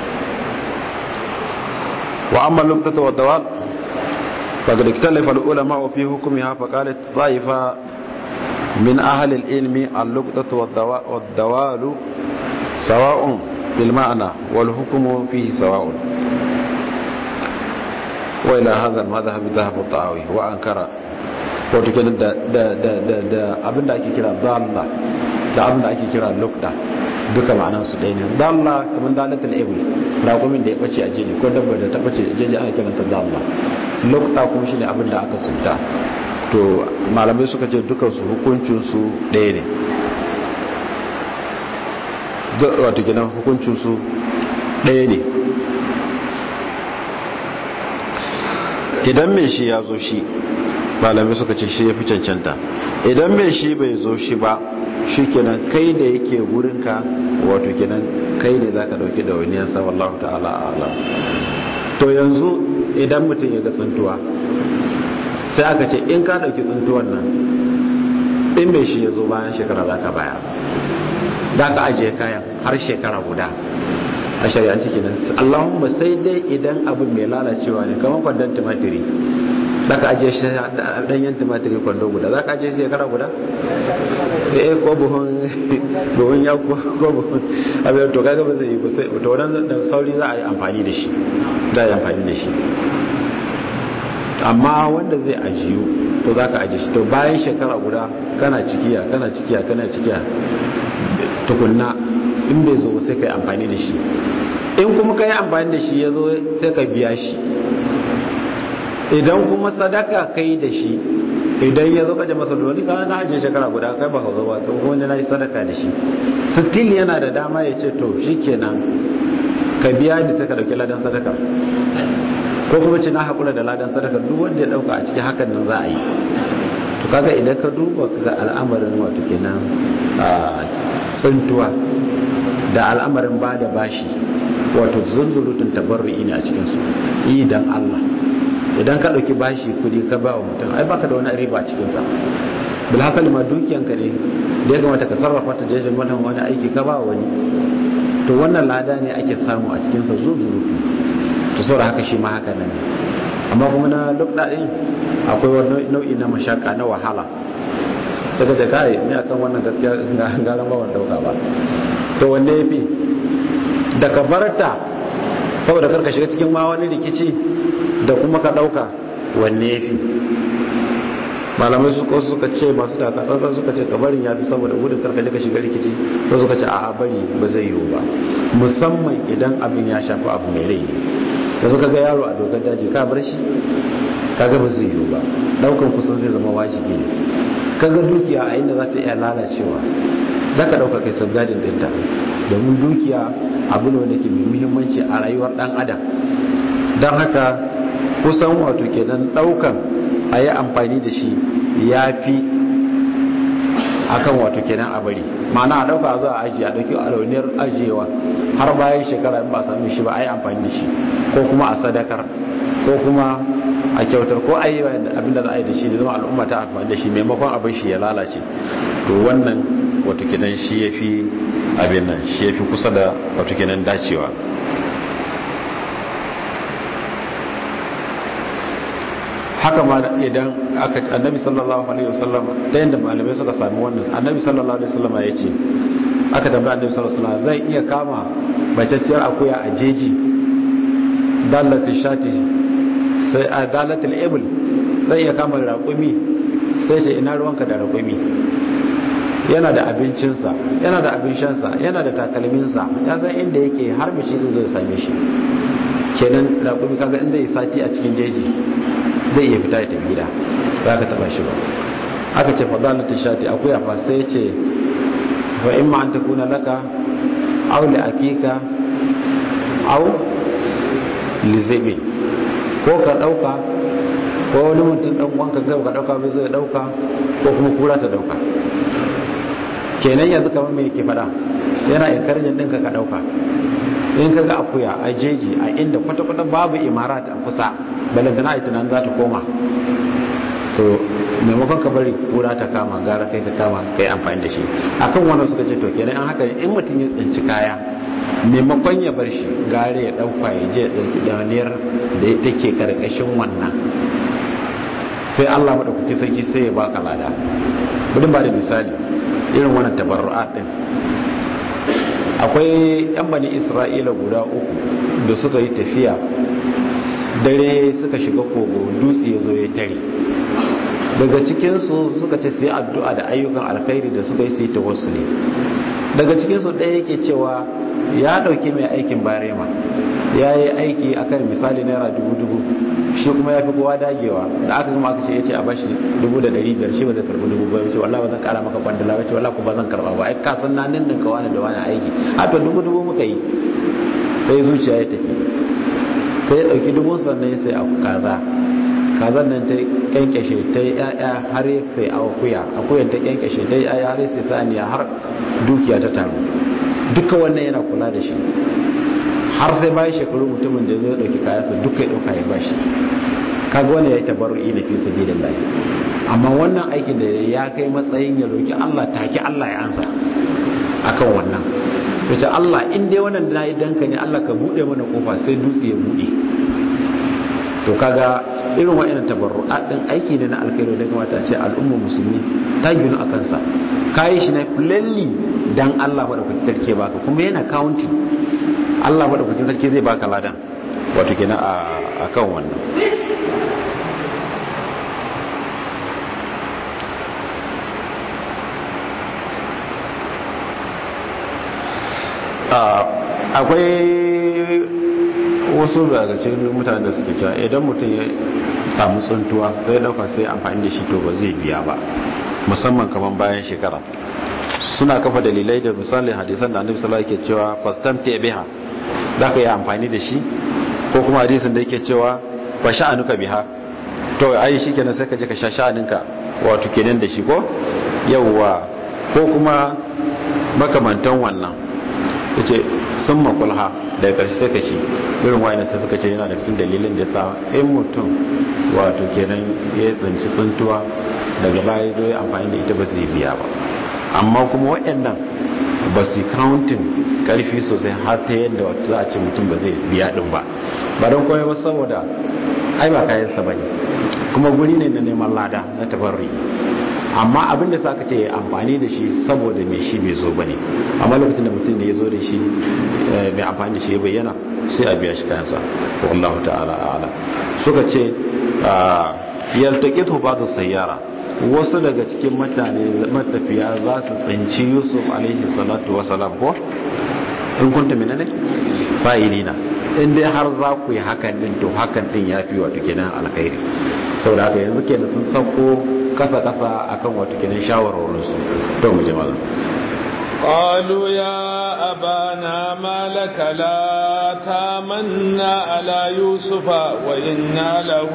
wa amma lumtata wa dawal فقد اختلف العلماء في حكمها فقالت طائفة من أهل العلم اللقطة والدوال سواء بالمعنى والحكم فيه سواء وإلى هذا المذهب ذهب الطعاوي وأنكر وتكلم دا دا دا دا دا abinda ake kira dalla da abinda ake kira lukda duka ma'anan su ɗaya ne dalla kamar dalatul ibl raƙumin da ya bace a jeji ko dabba da ta bace a jeji ana kiranta dalla lukda kuma shine abinda aka sunta to malamai suka ce dukansu hukuncinsu ɗaya ne wato gina hukuncinsu ɗaya ne idan mai shi ya zo shi malamai suka ce shi ya fi cancanta idan mai shi bai zo shi ba shi kenan kai da yake wurinka wato kenan kai ne za ka ɗauki da wani yansa wallahu ta'ala ala to yanzu idan mutum ya ga tsuntuwa sai aka ce in ka ɗauki tsuntuwan nan in mai shi ya zo bayan shekara za ka baya da ka ajiye kayan har shekara guda a shari'an ciki nan allahumma sai dai idan abin mai lalacewa ne kamar kwandon tumatiri za ka ajiye shi ɗanyen tumatiri kwando guda za ka ajiye shi shekara guda eh ko buhun buhun ya ko buhun abin to kaga ba zai yi ba sai to wannan da sauri za a yi amfani da shi za a yi amfani da shi amma wanda zai ajiyu to za ka ajiye shi to bayan shekara guda kana cikiya kana cikiya kana cikiya tukunna in bai zo sai ka yi amfani da shi in kuma ka yi amfani da shi ya zo sai ka biya shi idan kuma sadaka ka yi da shi idan ya zo ka masa dole ka na ajiye shekara guda kai ba ka zo ba kuma wani na yi sadaka da shi still yana da dama ya ce to shi kenan ka biya ni sai ka dauki ladan sadaka ko kuma ci na haƙura da ladan sadaka duk wanda ya ɗauka a cikin hakan nan za a yi to kaga idan ka duba ga al'amarin wato kenan a tsintuwa da al'amarin ba da bashi wato zunzurutun tabarru'i ne a cikinsu yi dan Allah idan ka ɗauki bashi kudi ka ba wa mutum ai baka da wani riba a cikinsa bilhassali ma dukiyanka ne da ya kamata ka sarrafa ta jejin wannan wani aiki ka ba wani to wannan lada ne ake samu a cikinsa zunzurutu to saboda haka shi ma haka nan amma kuma na lukda din akwai wani nau'i na mashaka na wahala sai ka ce kai ne akan wannan gaskiya garan ba wanda dauka ba to wanne yafi da ka barta saboda karka shiga cikin ma wani rikici da kuma ka dauka wanne yafi malamai su ko suka ce masu taka tsantsan suka ce ka barin yafi saboda gudun karka je ka shiga rikici ko suka ce a'a bari ba zai yiwu ba musamman idan abin ya shafi abu mai rai da suka ga yaro a dokar daji ka bar shi kaga ba zai yiwu ba daukan kusan zai zama wajibi ne kaga dukiya a inda za ta iya lalacewa za ka dauka kai sabgadin dinta domin dukiya abu ne wanda ke mai muhimmanci a rayuwar dan adam don haka kusan wato kenan daukan a yi amfani da shi ya fi akan wato kenan a bari ma'ana a dauka zuwa aji a dauki alauniyar ajiyewa har bayan shekara in ba sami shi ba a yi amfani da shi ko kuma a sadakar ko kuma a kyautar ko a yi abin da za a yi da shi da zama al'umma ta amfani da shi maimakon abin shi ya lalace to wannan wato kenan shi ya fi abin nan shi ya fi kusa da wato kenan dacewa haka ma idan aka annabi sallallahu alaihi wasallam ta yadda malamai suka sami wannan annabi sallallahu alaihi wasallam ya ce aka tambaya annabi sallallahu alaihi wasallam zai iya kama bacacciyar akuya a jeji dalatul shati sai a dalatul ibl zai iya kama raƙumi sai ce ina ruwanka da raƙumi yana da abincinsa yana da abin shansa yana da takalminsa ya san inda yake har mishi zai zo ya same shi kenan raƙumi kaga inda ya sati a cikin jeji zai iya fita ya tafi gida ba ka taba shi ba aka ce fadalatu shati akuya fa sai ce wa in ma an takuna laka aw li akika aw li zabi ko ka dauka ko wani mutum dan uwanka kai ka dauka bai zai dauka ko kuma kura ta dauka kenan yanzu kamar me yake fada yana encouraging ɗinka ka dauka in ka ga akuya a jeji a inda kwata-kwata babu imarat a kusa balantana a tunan za ta koma to maimakon ka bari kura ta kama gara kai ka kama ka yi amfani da shi akan wannan suka ce to kenan an haka in mutum ya tsinci kaya maimakon ya bar shi gare ya ɗauka ya je ya ɗauki ɗauniyar da take karkashin wannan sai allah maɗaukaki sarki sai ya baka lada gudun ba da misali irin wannan tabarru'at ɗin akwai 'yan bani isra'ila guda uku da suka yi tafiya dare suka shiga kogo dutse ya zo ya tare daga cikinsu suka ce sai addu'a da ayyukan alkhairi da suka yi sai ta wasu ne daga cikinsu ɗaya yake cewa ya ɗauki mai aikin barema ya yi aiki akan misali naira dubu dubu shi kuma ya fi kowa dagewa da aka gama aka ce ya ce a bashi dubu da ɗari biyar shi ba zai karɓi dubu ba ce wallah ba zan ƙara maka kwandala ba ce wallah ko ba zan karɓa ba ai ka san na ninnin ka wani da wani aiki a to dubu dubu muka yi sai zuciya ya tafi sai ya ɗauki dubun sannan ya sai a kaza kazan nan ta kyankyashe ta yi ya'ya har ya sai akuya akuyan ta kyankyashe ta yi ya'ya har ya sai saniya har dukiya ta taru duka wannan yana kula da shi har sai bayan shekaru mutumin da zai dauki kayansa duka ya dauka ya bashi kaga wannan ya tabarru'i na fi sabilillah amma wannan aikin da ya kai matsayin ya roki Allah take Allah ya ansa akan wannan yace Allah in dai wannan da nayi danka ne Allah ka bude mana kofa sai dutse ya bude to kaga irin wa'annan tabarru'at din aiki ne na alkhairi da kamata a ce al'ummar musulmi ta ginu akan sa kai shi na plainly dan Allah madaukakin sarki baka kuma yana counting Allah madaukakin sarki zai baka ladan wato kenan a kan wannan akwai wasu daga cikin mutane da suke cewa idan mutum ya samu tsuntuwa sai dauka sai amfani da shi to ba zai biya ba musamman kamar bayan shekara suna kafa dalilai da misalin hadisan da annabi sallallahu alaihi wasallam yake cewa fastamti biha za ka yi amfani da shi ko kuma hadisin da yake cewa ba sha'anuka biha to ai shi kenan sai ka je ka sha sha'aninka wato kenan da shi ko yawwa ko kuma makamantan wannan yace sun makulha daga ƙarshe sai ka ci irin wa'ina sai suka ce yana da cikin dalilin da sa in mutum wato kenan ya tsinci tsuntuwa daga baya zo ya amfani da ita ba zai biya ba amma kuma waɗannan ba su counting karfi sosai har ta yadda wata za a ce mutum ba zai biya din ba ba don kawai ba saboda ai ba kayansa ba ne kuma guri ne na neman lada na tabarri amma abin da saka ce amfani da shi saboda mai shi bai zo ba ne amma lokacin da mutum ne ya zo da shi mai amfani da shi ya bayyana sai a biya shi kayansa ko Allah ta'ala a'ala suka ce yaltaqitu ba'd sayyara wasu daga cikin mutane matafiya za su tsinci yusuf alaihi salatu wasalam ko in kunta mina ne fa'ilina in dai har za ku yi hakan din to hakan din ya fi wato kenan alkhairi saboda haka yanzu kenan sun sauko kasa kasa akan wato kenan shawarwarin su to mu jama'a قالوا يا أبانا ما لك لا تامنا على يوسف وإنا له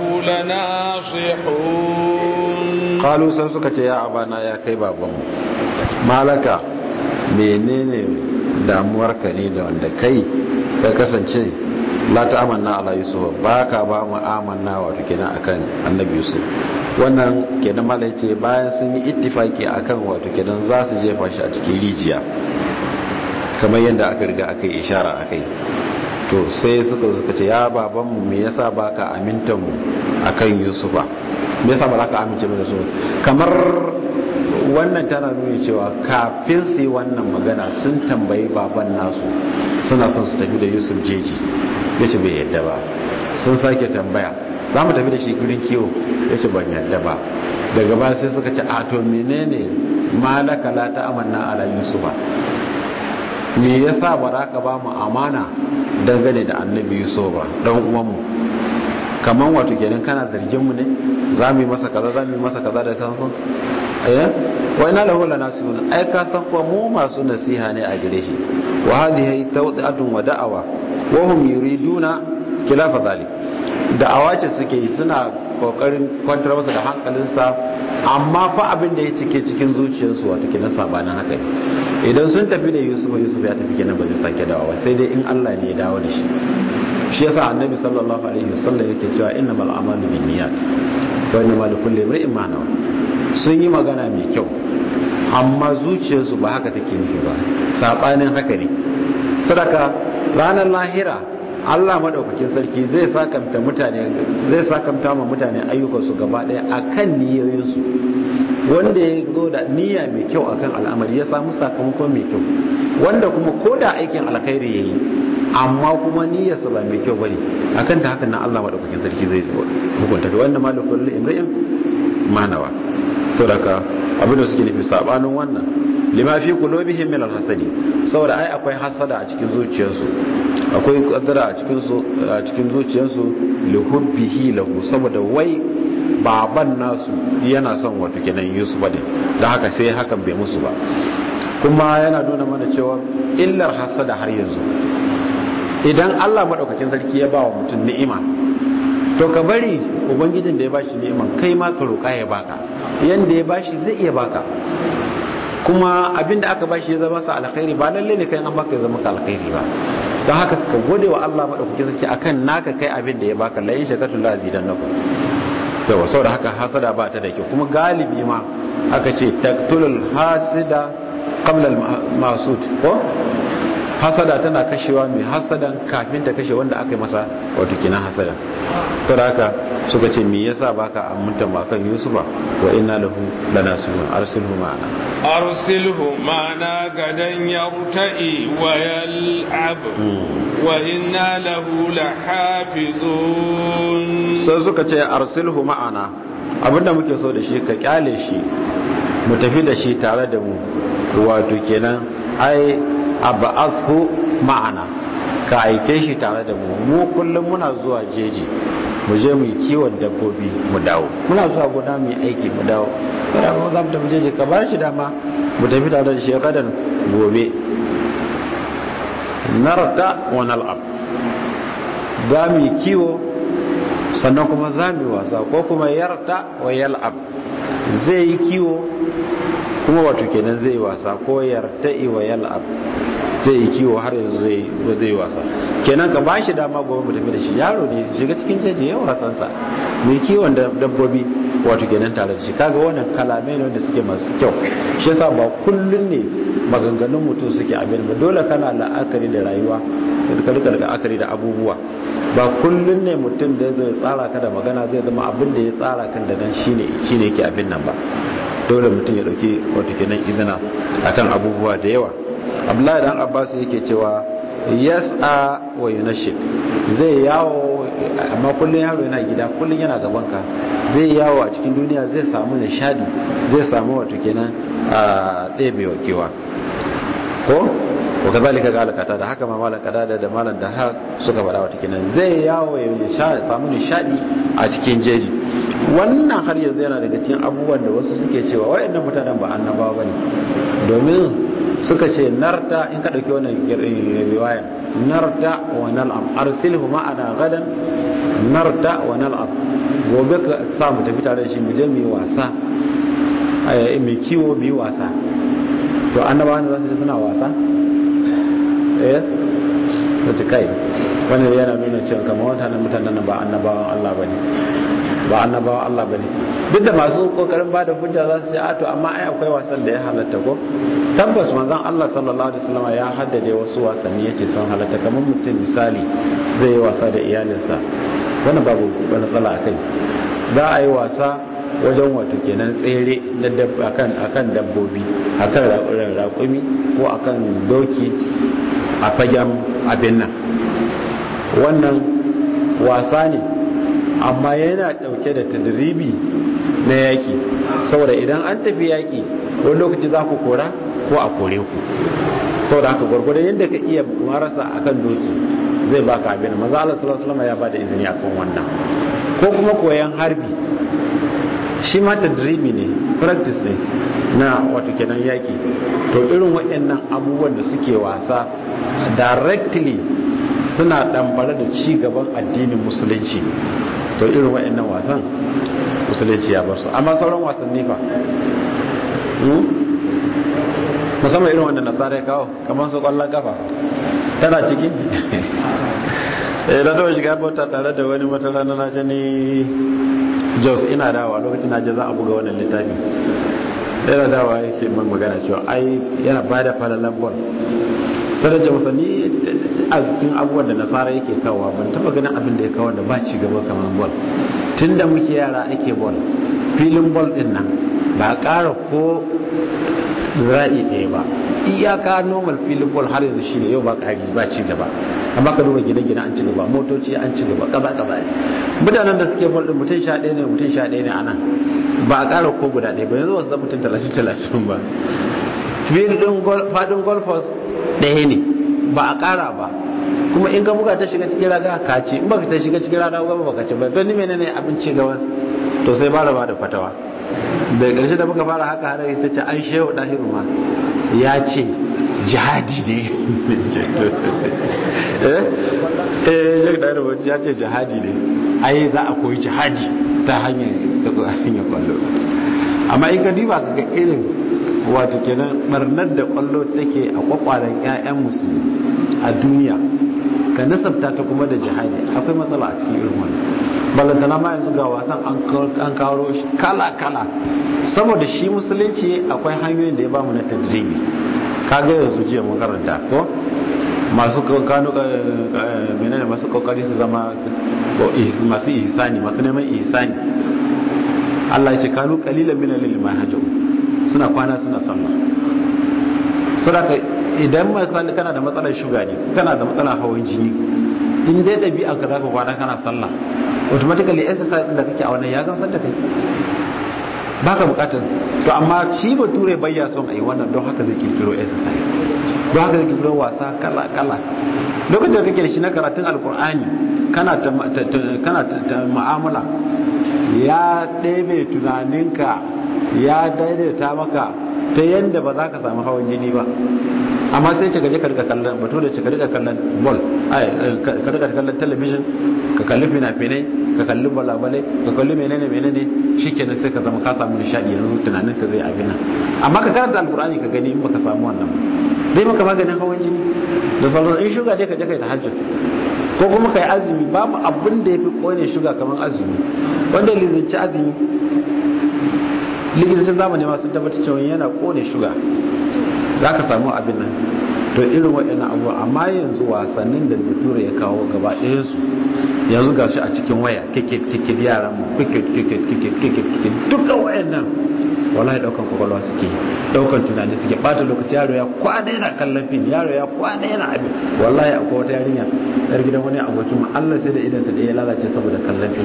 لناصحون قالوا سنسكة يا أبانا يا كي بابا ما لك menene damuwarka ne da wanda kai ka kasance la ta amanna ala yusuf ba ka ba mu amanna wato kenan akan annabi yusuf wannan kenan mala yace bayan sun yi ittifaki akan wato kenan za su jefa shi a cikin rijiya kamar yadda aka riga aka yi ishara akai to sai suka suka ce ya baban mu me yasa baka aminta mu akan yusufa me yasa ba za ka amince mu da su kamar wannan tana nuna cewa kafin su yi wannan magana sun tambayi baban nasu suna son su tafi da yusuf jeji ya ce bai yadda ba sun sake tambaya za mu tafi da shi kirin kiwo ya ce ban yadda ba daga ba sai suka ce a to menene malaka la ta amanna ala yusufa me yasa ba za ka ba mu amana dangane da annabi yusuf ba dan uwanmu kaman wato kenan kana zargin mu ne za mu yi masa kaza za mu yi masa kaza da kanku eh wa ina lahu lanasihun ai ka san kuwa mu masu nasiha ne a gare shi wa hadhihi tawdi'atun wa da'awa wa hum yuriduna khilafa dhalik da'awa ce suke yi suna kokarin kwantar masa da hankalinsa amma fa abin da ya cike cikin zuciyarsu wato kenan sabanin haka ne idan sun tafi da Yusuf Yusuf ya tafi kenan ba zai sake dawowa sai dai in Allah ne ya dawo da shi shi yasa annabi sallallahu alaihi wasallam yake cewa innamal a'malu binniyat wa innamal likulli imrin ma nawa sun yi magana mai kyau amma zuciyarsu ba haka take nufi ba sabanin haka ne sadaka ranar lahira Allah madaukakin sarki zai sakamta mutane zai sakamta ma mutane ayyukansu gaba daya akan niyoyinsu wanda ya zo da niyya mai kyau akan al'amari ya samu sakamakon mai kyau wanda kuma ko da aikin alkhairi yayi amma kuma niyyarsa ba mai kyau bane akan ta haka nan Allah madaukakin sarki zai hukunta to wannan malikul imri'in manawa saboda abin da suke nufi sabanin wannan lima fi qulubihim min al-hasadi saboda ai akwai hasada a cikin zuciyarsu akwai kaddara a cikin su a cikin zuciyarsu li hubbihi lahu saboda wai baban nasu yana son wato kenan Yusuf ne da haka sai hakan bai musu ba kuma yana nuna mana cewa illar hasada har yanzu idan Allah madaukakin sarki ya ba wa mutum ni'ima to ka bari ubangijin da ya bashi ni'iman kai ma ka roƙa ya baka yanda ya bashi zai iya baka kuma abinda aka bashi ya zama sa alkhairi ba lalle ne kai an baka ya zama ka alkhairi ba don haka ka gode wa Allah madaukakin sarki akan naka kai abin da ya baka la in shakatu la zidannakum yawa saboda haka hasada ba ta da kyau kuma galibi ma aka ce taqtulul hasida qabla al masud ko hasada tana kashewa mai hasadan kafin ta kashe wanda aka yi masa wato kinan hasada to da haka suka ce me yasa baka aminta ma kan yusufa wa inna lahu lanasihun arsilhu ma'ana arsilhu ma'ana gadan yarta'i wa yal'ab wa inna lahu lahafizun sai suka ce arsilhu ma'ana abinda muke so da shi ka kyale shi mu tafi da shi tare da mu wato kenan ai aba'athu ma'ana ka aike shi tare da mu mu kullum muna zuwa jeji mu je mu yi kiwon dabbobi mu dawo muna zuwa gona mu yi aiki mu dawo kada mu za mu tafi jeji ka bar shi dama mu tafi tare da shi kadan gobe narta wa nal'ab za mu yi kiwo sannan kuma za mu yi wasa ko kuma yarta wa yal'ab zai yi kiwo kuma wato kenan zai yi wasa ko yarta'i wa yal'ab zai yi kiwo har yanzu zai zai wasa kenan ka ba shi dama gobe mu tafi da shi yaro ne shiga cikin jeji ya wasan sa mai kiwon dabbobi wato kenan tare da shi kaga wannan kalamai ne wanda suke masu kyau shi yasa ba kullun ne maganganun mutum suke abin ba dole kana la'akari da rayuwa ka rika la'akari da abubuwa ba kullun ne mutum da zai tsara ka da magana zai zama abin da ya tsara kan da nan shine shine yake abin nan ba dole mutum ya dauki wato kenan izina akan abubuwa da yawa abdullahi dan abbas yake cewa yas'a wa yunashid zai yawo amma kullun yaro yana gida kullun yana gaban ka zai yawo a cikin duniya zai samu nishadi zai samu wato kenan a ɗebewa kewa ko wa kazalika ga alkata da haka ma malan kadada da malan da ha suka faɗa wata kenan zai yawo ya samu nishadi a cikin jeji wannan har yanzu yana daga cikin abubuwan da wasu suke cewa wayannan mutanen ba annabawa bane domin suka ce narta in ka dauki wannan riwaya narta wa nal'am arsilhu ma'ana gadan narta wa nal'am gobe ka sa mu tafi tare da shi mu je mu yi wasa mai kiwo mu yi wasa to annabawa ne za su je suna wasa eh wace kai wannan yana nuna cewa kamar wata mutanen ba annabawan Allah bane ba annabawan Allah bane duk da masu kokarin ba da hujja za su ce a to amma ai akwai wasan da ya halatta ko tabbas manzon Allah sallallahu alaihi wasallam ya haddade wasu wasanni yace sun halatta kamar mutum misali zai yi wasa da iyalinsa wannan babu wani matsala akai za a yi wasa wajen wato kenan tsere na akan akan dabbobi akan raƙumi ko akan doki a fagen abin nan wannan wasa ne amma yana dauke da tadribi na yaki saboda idan an tafi yaki wani lokaci za ku kora ko a kore ku saboda haka gwargwadon yadda ka iya marasa akan doki zai baka abin maza Allah sallallahu alaihi ya bada izini akan wannan ko kuma koyan harbi shi ma tadribi ne practice ne na wato kenan yaki to irin waɗannan abubuwan da suke wasa directly suna ɗambare da ci gaban addinin musulunci to irin waɗannan wasan musulunci ya bar su amma sauran wasanni fa musamman irin wanda nasara ya kawo kamar su ƙwallon kafa tana ciki na taɓa shiga bauta tare da wani wata rana na jani jos ina dawa lokacin na je za a buga wannan littafi yana dawa yake man magana cewa ai yana ba da falalan bol sai da wasanni a cikin abubuwan da nasara yake kawo ban taba ganin abin da ya kawo da ba ci gaba kamar bol tun da muke yara ake bol filin bol din nan ba a ƙara ko zira'i ɗaya ba iyaka normal filin bol har yanzu shine yau ba ƙari ba ci gaba amma ka duba gine-gine an ci gaba motoci an ci gaba kaza kaza mutanen da suke bol din mutum sha ɗaya ne mutum sha ɗaya ne anan ba a ƙara ko guda ɗaya ba yanzu wasu mutum talatin talatin ba filin faɗin golfos ɗaya ne ba a ƙara ba kuma in ka buga ta shiga cikin raga ka ce in baka ta shiga cikin raga ba baka ce ba don ni menene abin ci gaba to sai bara ba da fatawa da ƙarshe da muka fara haka har sai ce an shehu dahiru ma ya ce jihadi ne eh eh dahiru ya ce jihadi ne ai za a koyi jihadi ta hanyar ta hanyar kwallo amma in ka duba ka ga irin wato kenan barnar da kwallo take a kwakwaren 'ya'yan musulmi a duniya ka nasabta ta kuma da jihadi akwai matsala a cikin irin wani balantana ma yanzu ga wasan an kawo shi kala-kala saboda shi musulunci akwai hanyoyin da ya bamu na tadribi kaga yanzu jiya mun karanta ko masu kanu menene masu kokari su zama masu ihsani masu neman ihsani Allah ya ce kanu qalilan min al-ilmi suna kwana suna sallah saboda idan misali kana da matsalar shuga ne kana da matsalar hawan jini in dai ɗabi'a ka zaka kwana kana sallah automatically exercise din da kake a wannan ya gamsar da kai baka bukatar to amma shi bature bayya son a yi wannan don haka zai kirkiro exercise don haka zai kirkiro wasa kala kala lokacin da kake da shi na karatun alkur'ani kana kana mu'amala ya ɗebe tunaninka ya daidaita maka ta yadda ba za ka samu hawan jini ba amma sai ce gaje ka rika kallon batu da ce ka rika kallon ball ka rika kallon television ka kalli fina-finai ka kalli balabalai ka kalli menene menene shikenan sai ka zama ka samu nishadi yanzu tunanin ka zai abin nan amma ka karanta alkur'ani ka gani in baka samu wannan zai maka maganin hawan jini da sauran in shuga dai ka je kai tahajjud ko kuma kai azumi babu abin da yafi kone shuga kamar azumi wanda lizinci azumi likitocin zamani ma sun tabbatar cewa yana kone shuga za ka samu abin nan to irin waɗannan abubuwa amma yanzu wasannin da bature ya kawo gaba ɗayansu yanzu ga shi a cikin waya kikit kikit yaran mu kikit kikit kikit kikit kikit dukkan waɗannan wallahi daukan kwakwalwa suke daukan tunani suke bata lokaci yaro ya kwana yana kallon fim yaro ya kwana yana abin wallahi akwai wata yarinya yar gidan wani abokin mu Allah sai da idan ta da ya lalace saboda kallon fim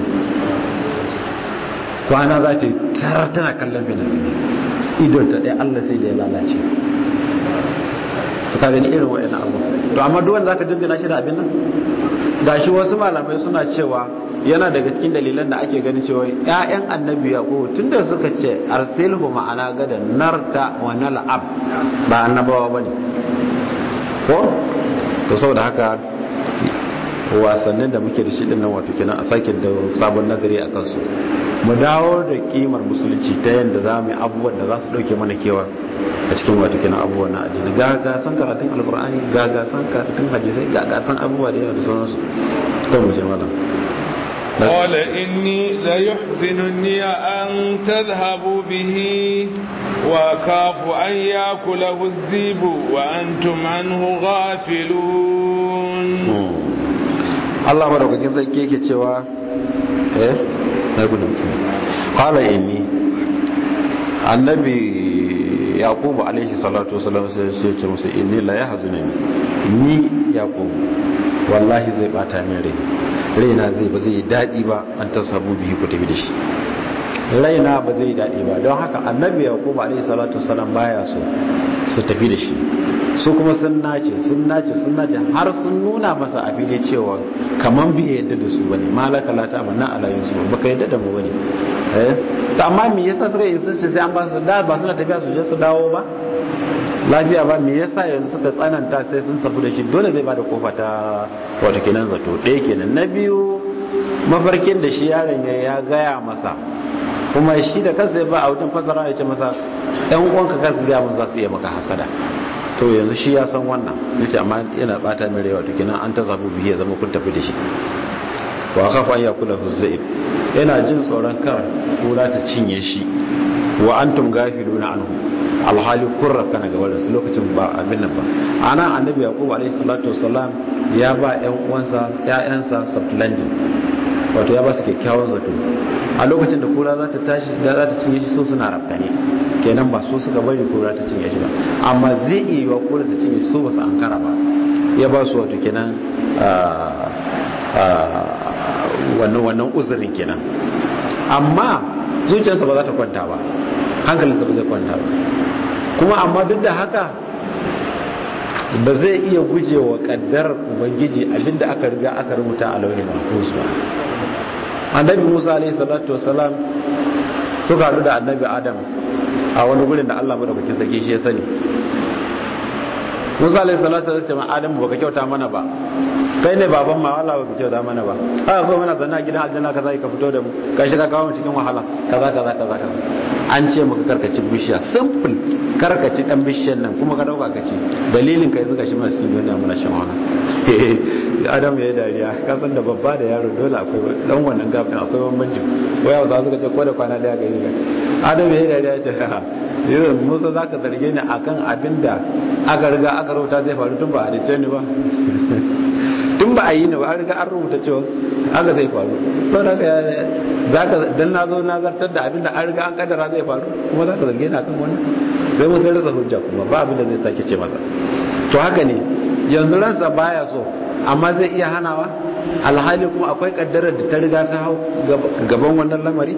kwana za ta yi tarar tana kallon fim idon ta ɗaya Allah sai da ya lalace to ka gani irin wa'annan abu to amma duk wanda zaka dingina shi da abin nan gashi wasu malamai suna cewa yana daga cikin dalilan da ake ganin cewa ƴaƴan annabi yaqub tunda suka ce arsilhu ma'ana gada narta wa nal'ab ba annabawa bane ko to saboda haka wasannin da muke da shi din nan wato kenan a sake da sabon nazari a kansu mu dawo da kimar musulunci ta yadda za mu yi abubuwan da za su dauke mana kewa a cikin wato kenan abubuwan na addini ga ga san karatun alkur'ani ga ga san karatun hadisai ga ga san abubuwa da yawa da sauransu to mu je malam قال إني ليحزنني أن تذهبوا به وأخاف أن يأكله الذئب وأنتم عنه غافلون Allah madaukakin sarki yake cewa eh na gudun qala inni annabi yaqub alaihi salatu wasalam sai ya ce musu inni la yahzununi ni yaqub wallahi zai bata min rai raina zai ba zai dadi ba an tasabu bihi ku tafi da shi raina ba zai dadi ba don haka annabi yaqub alaihi salatu wasalam baya so su tafi da shi su kuma sun nace sun nace sun nace har sun nuna masa a fili cewa kaman bai yadda da su bane malaka la ta manna ala yusu baka yadda da mu bane eh to amma me yasa suka yi sai sai an ba su da ba suna tafiya su je su dawo ba lafiya ba me yasa yanzu suka tsananta sai sun sabu da shi dole zai bada kofa ta wato kenan zato ɗaya kenan na biyu mafarkin da shi yaron ya ya gaya masa kuma shi da kansa ya ba a wajen fasara ya ce masa ɗan uwanka kar ka gaya musu za su iya maka hasada to yanzu shi ya san wannan nace amma yana bata mai rewa to kenan an ta zabu biye zama kun tafi da shi wa kafa an yakula huzaib yana jin tsoron kar kura ta cinye shi wa antum gafiluna anhu alhali kurra kana ga wannan lokacin ba abin nan ba ana annabi yaqub alaihi salatu wassalam ya ba ƴan uwansa ƴaƴansa sublanding wato ya ba su kyakkyawan zato a lokacin da kura za ta tashi da za ta cinye shi so suna rafkane kenan ba so suka bari kura ta cinye shi ba amma zai iya yiwa kura ta cinye shi so ba su ankara ba ya ba su wato kenan wannan wannan uzurin kenan amma zuciyarsa ba za ta kwanta ba hankalinsa ba zai kwanta ba kuma amma duk da haka ba zai iya guje wa kaddar ubangiji abinda aka riga aka rubuta a launin mahfuz ba annabi musa alaihi salatu wasalam suka haɗu da annabi adam a wani gurin da allah madaukakin sake shi ya sani musa alaihi salatu wasalam adam baka kyauta mana ba kai ne baban ma Allah baka kyauta mana ba a ko mana zanna gidan aljanna kaza ka fito da mu ka shiga kawo mu cikin wahala kaza kaza kaza kaza an ce maka karkaci bishiya simple karkaci dan bishiyan nan kuma ka dauka ka ci dalilin ka yanzu gashi muna cikin duniya muna shan wahala adam ya yi dariya ka san da babba da yaro dole akwai dan wannan gab din akwai bambanci ko yau za su ka ce ko da kwana daya ga yi adam ya yi dariya ya ce yanzu musa za ka zarge ni akan abin da aka riga aka rubuta zai faru tun ba a dace ni ba tun ba a yi ni ba an riga an rubuta cewa haka zai faru to da ka za ka dan na zo na zartar da abin da an riga an kaddara zai faru kuma za ka zarge ni akan wannan sai mu sai rasa hujja kuma ba abin da zai sake ce masa to haka ne yanzu ransa baya so amma zai iya hanawa alhali kuma akwai kaddarar da ta riga ta hau gaban wannan lamari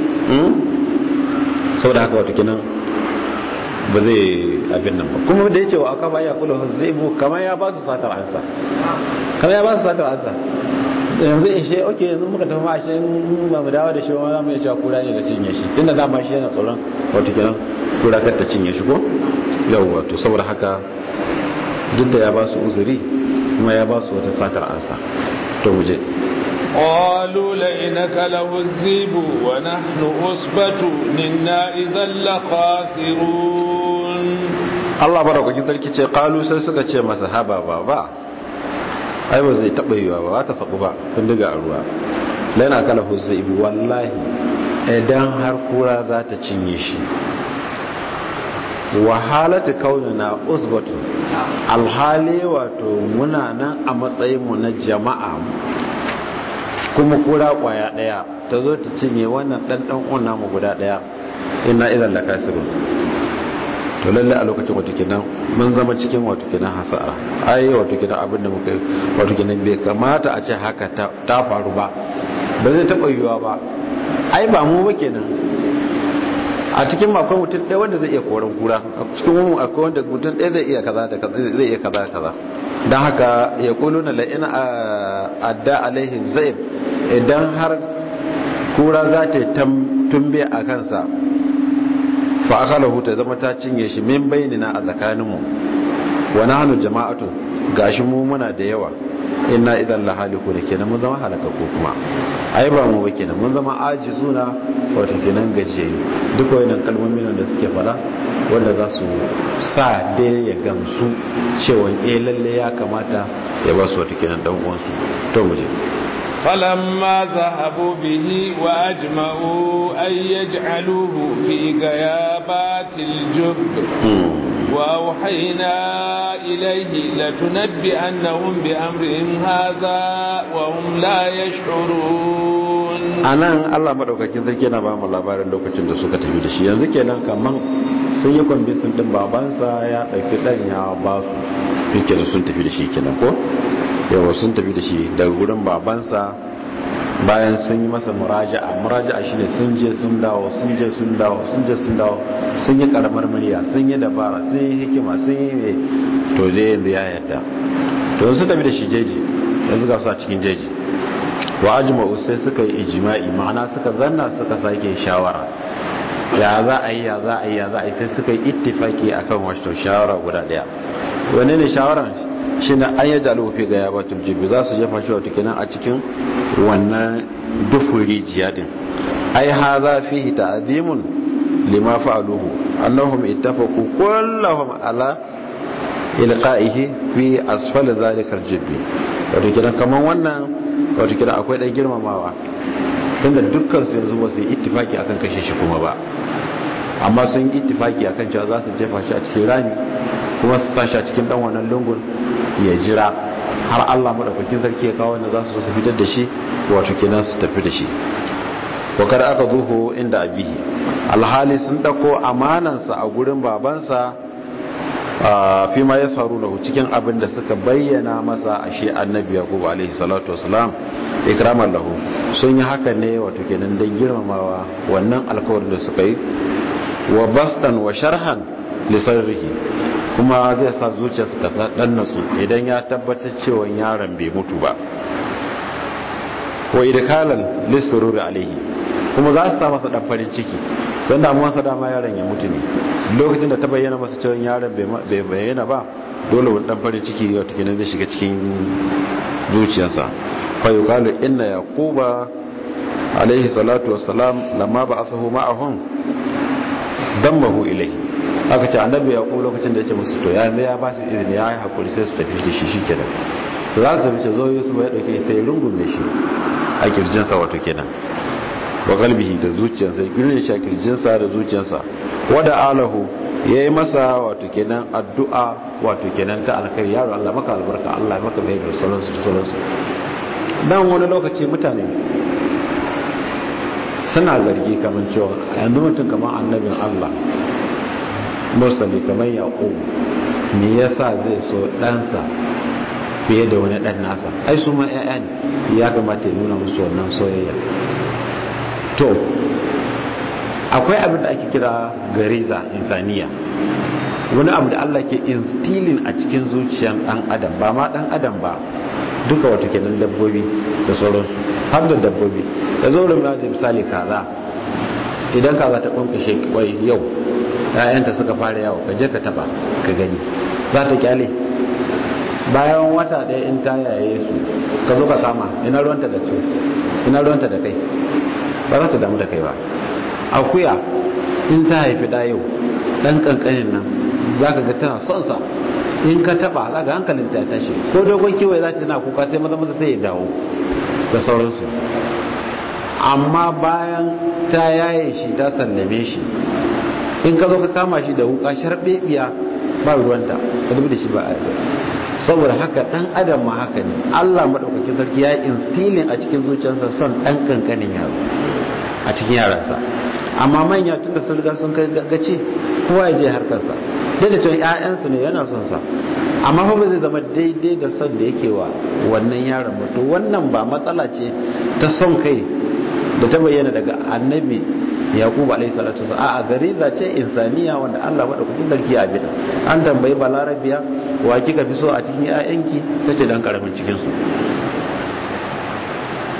sau da haka wata kinan ba zai abin nan ba kuma da ya ce wa aka ba ya kula zai bu kama ya ba su satar ansa kama ya ba su satar ansa yanzu in shi oke yanzu muka tafi ma shi ba mu dawo da shi ba za mu iya cewa kura ne da cinye shi tunda dama shi yana tsoron wata kinan kura kar ta cinye shi ko yawwa to saboda haka duk da ya ba su uzuri kuma ya ba su wata satar ansa to mu je قالوا لئنك له الذيب ونحن أصبة إنا إذا لخاسرون Allah barakakin sarki ce kalu sai suka ce masa haba ba ba ai ba zai taba yiwa ba ta sabu ba kun diga a ruwa laina kala huzaibu wallahi idan har kura za ta cinye shi wahalatu kaunina usbatu alhali wato muna nan a matsayinmu na jama'a kuma kura kwaya daya ta zo ta cinye wannan dan dan uwan mu guda daya ina idan la kasirun to lalle a lokacin wato kenan mun zama cikin wato kenan hasara ai wato kenan abinda muka wato kenan bai kamata a ce haka ta faru ba ba zai taba yiwuwa ba ai ba mu ba kenan a cikin akwai mutum ɗaya wanda zai iya koran kura a cikin mu akwai wanda mutum ɗaya zai iya kaza da kaza zai iya kaza kaza don haka ya kulu na la'ina adda alaihi zaib idan har kura za ta tumbe a kansa fa akalahu ta zama ta cinye shi min bainina a tsakaninmu wa nahnu jama'atu gashi mu muna da yawa inna idan la haliku da kenan mun zama halakaku kuma ai ba mu ba kenan mun zama ajizuna wato kenan gajiyayyu duk wayannan kalmomin da suke fara wanda za su sa da ya gamsu cewa eh lalle ya kamata ya ba su wato kenan dan uwansu to mu je فلما ذهبوا به وأجمعوا أن يجعلوه في غيابات الجب وأوحينا إليه لتنبئنهم بأمرهم هذا وهم لا يشعرون anan Allah madaukakin sarki yana ba mu labarin lokacin da suka tafi da shi yanzu kenan kaman sun yi kwambisin din babansa ya ɗauki ɗan ya ba su yake da sun tafi da shi kenan ko yawa sun tafi da shi daga gurin babansa bayan sun yi masa muraja'a muraja'a shine sun je sun dawo sun je sun dawo sun je sun dawo sun yi karamar murya sun yi dabara sun yi hikima sun yi mai to dai yanzu ya yadda to sun tafi da shi jeji yanzu ga su a cikin jeji wa ajma'u sai suka yi ijma'i ma'ana suka zanna suka sake shawara ya za a yi ya za a yi ya za a yi sai suka yi ittifaki akan wato shawara guda daya wani ne shawaran shi na an yaja alufi ga yabatul jibi za su jefa shi wato kenan a cikin wannan dufin rijiya din ai ha za fi ta'zimun lima fa'aluhu annahum ittafaqu kullahum ala ilqa'ihi fi asfal zalika aljibi wato kenan kaman wannan wato kenan akwai dan girmamawa tunda dukkan su yanzu ba su yi ittifaki akan kashe shi kuma ba amma sun yi ittifaki akan cewa za su jefa shi a cikin rami kuma su sa shi a cikin dan wannan lungun ya jira har Allah madaukakin sarki ya kawo wanda za su su fitar da shi wato kenan su tafi da shi wakar aka zuho inda abihi alhali sun dako amanansa a gurin babansa fi ma ya faru lahu cikin abin da suka bayyana masa a shi annabi yakubu alaihi salatu wasalam ikramar lahu sun yi haka ne wato kenan don girmamawa wannan alkawarin da suka yi wa bastan wa sharhan lisarrihi kuma zai sa zuciyarsa ta dan natsu idan ya tabbatar cewa yaron bai mutu ba wa idkalan lisururi alaihi kuma za su sa masa dan farin ciki don damuwarsa dama yaron ya mutu ne lokacin da ta bayyana masa cewa yaron bai bayyana ba dole wani dan farin ciki wato kenan zai shiga cikin zuciyarsa fa yuqalu inna yaquba alaihi salatu wassalam lamma ba'athahu ma'ahum dammahu ilaihi aka ce annabi ya lokacin da ya ce musu to ya ya ba su izini ya yi hakuri sai su tafi da shi shi kenan za su tafi zo yusuf ya dauke sai rungume shi a kirjinsa wato kenan wa kalbihi da zuciyarsa girin shi a kirjinsa da zuciyarsa wada alahu ya yi masa wato kenan addu'a wato kenan ta alkhairi yaro Allah maka albarka Allah maka bai da sauransu da sauransu dan wani lokaci mutane suna zargi kamar cewa yanzu mutum kamar annabin Allah mursali kamar yaƙo me yasa zai so ɗansa fiye da wani ɗan nasa ai su ma 'ya'ya ne ya kamata ya nuna musu wannan soyayya to akwai abin da ake kira gariza insaniya wani abu da Allah ke instilling a cikin zuciyar ɗan adam ba ma ɗan adam ba duka wato kenan dabbobi da sauransu har da dabbobi da zo da misali kaza idan kaza ta kwankashe kwai yau ‘ya'yanta suka fara yawo ka je ka taba ka gani za ta kyale bayan wata ɗaya in ta yaye su ka zo ka kama ina ruwanta da su ina ruwanta da kai ba za ta damu da kai ba akuya in ta haifi ɗa yau ɗan ƙanƙanin nan za ka ga tana son sa in ka taba za ga hankalin ta tashi ko dogon kewaye za ta tana kuka sai maza maza sai ya dawo da sauransu amma bayan ta yaye shi ta sallame shi in ka zo ka kama shi da wuka sharbebiya ba ruwanta ka dubi da shi ba a saboda haka dan adam ma haka ne Allah madaukakin sarki ya instilling a cikin zuciyarsa son dan kankanin yaro a cikin yaransa amma manya tun da sun riga sun kai gaci kowa ya je harkarsa dai da cewa ƴaƴansu ne yana son sa amma fa ba zai zama daidai da son da yake wa wannan yaron ba to wannan ba matsala ce ta son kai da ta bayyana daga annabi yaqub alayhi salatu wasallam a'a gariza ce insaniya wanda Allah madaukakin sarki a bida an tambayi balarabiya wa kika fi so a cikin ƴaƴanki tace dan karamin cikin su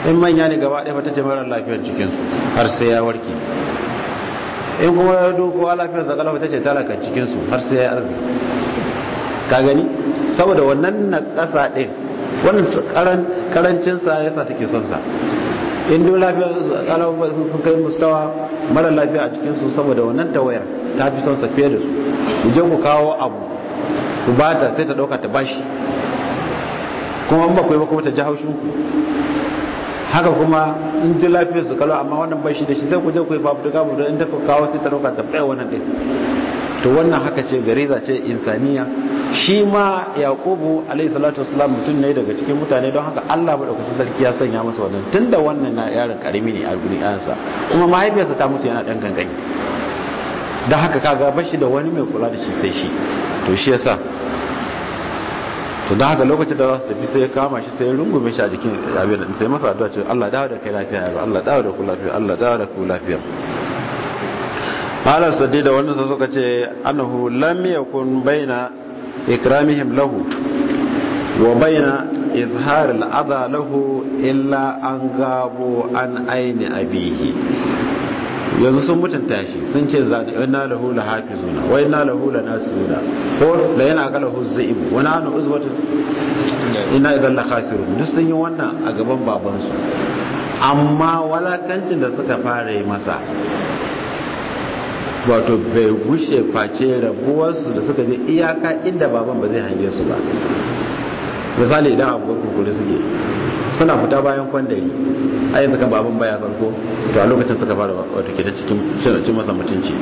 in manya ne gaba ɗaya fata ce mara lafiyar cikinsu har sai ya warke in kuma ya dokowa lafiyar zakala fata ce talakan cikinsu har sai ya arziki ka gani saboda wannan na ƙasa ɗin wannan karancinsa ya sa take son sa in dole lafiyar zakala sun kai mustawa mara lafiya a cikinsu saboda wannan tawayar ta fi son sa fiye da su je ku kawo abu ku ba ta sai ta ɗauka ta bashi kuma in ba ku yi ba kuma ta ji haushin ku haka kuma in ji lafiyar su kalau amma wannan bai shi da shi sai ku je ku yi fafutuka mu in ta kawo sai ta dauka ta tsaya wannan din to wannan haka ce gariza ce insaniya shi ma yaqubu alayhi salatu wassalam mutum ne daga cikin mutane don haka Allah madaukakin sarki ya sanya masa wannan tunda wannan na yaron karimi ne a gurin ayansa kuma mahaifiyarsa ta mutu yana dan kankani don haka kaga bashi da wani mai kula da shi sai shi to shi yasa to don haka lokacin da za su tafi sai ya kama shi sai ya rungume shi a jikin abin da sai masa addu'a ce Allah dawo da kai lafiya yaro Allah dawo da ku lafiya Allah dawo da ku lafiya Malam Sadi da wannan sa suka ce annahu lam yakun baina ikramihim lahu wa baina izhar al-adha lahu illa an gabo an aini abihi yanzu sun mutunta shi sun ce inna lahu la hafizuna wa inna lahu la nasuna ko la yana kala huzzaib wa nahnu uzwatu inna idan la khasirun duk sun yi wannan a gaban babansu amma walakancin da suka fara yi masa wato bai gushe face rabuwarsu da suka je iyaka inda baban ba zai hange su ba misali idan abubuwan kukuri suke suna fita bayan kwandari a yanzu kan baban baya farko to a lokacin suka fara wata ke ta cikin cin masa mutunci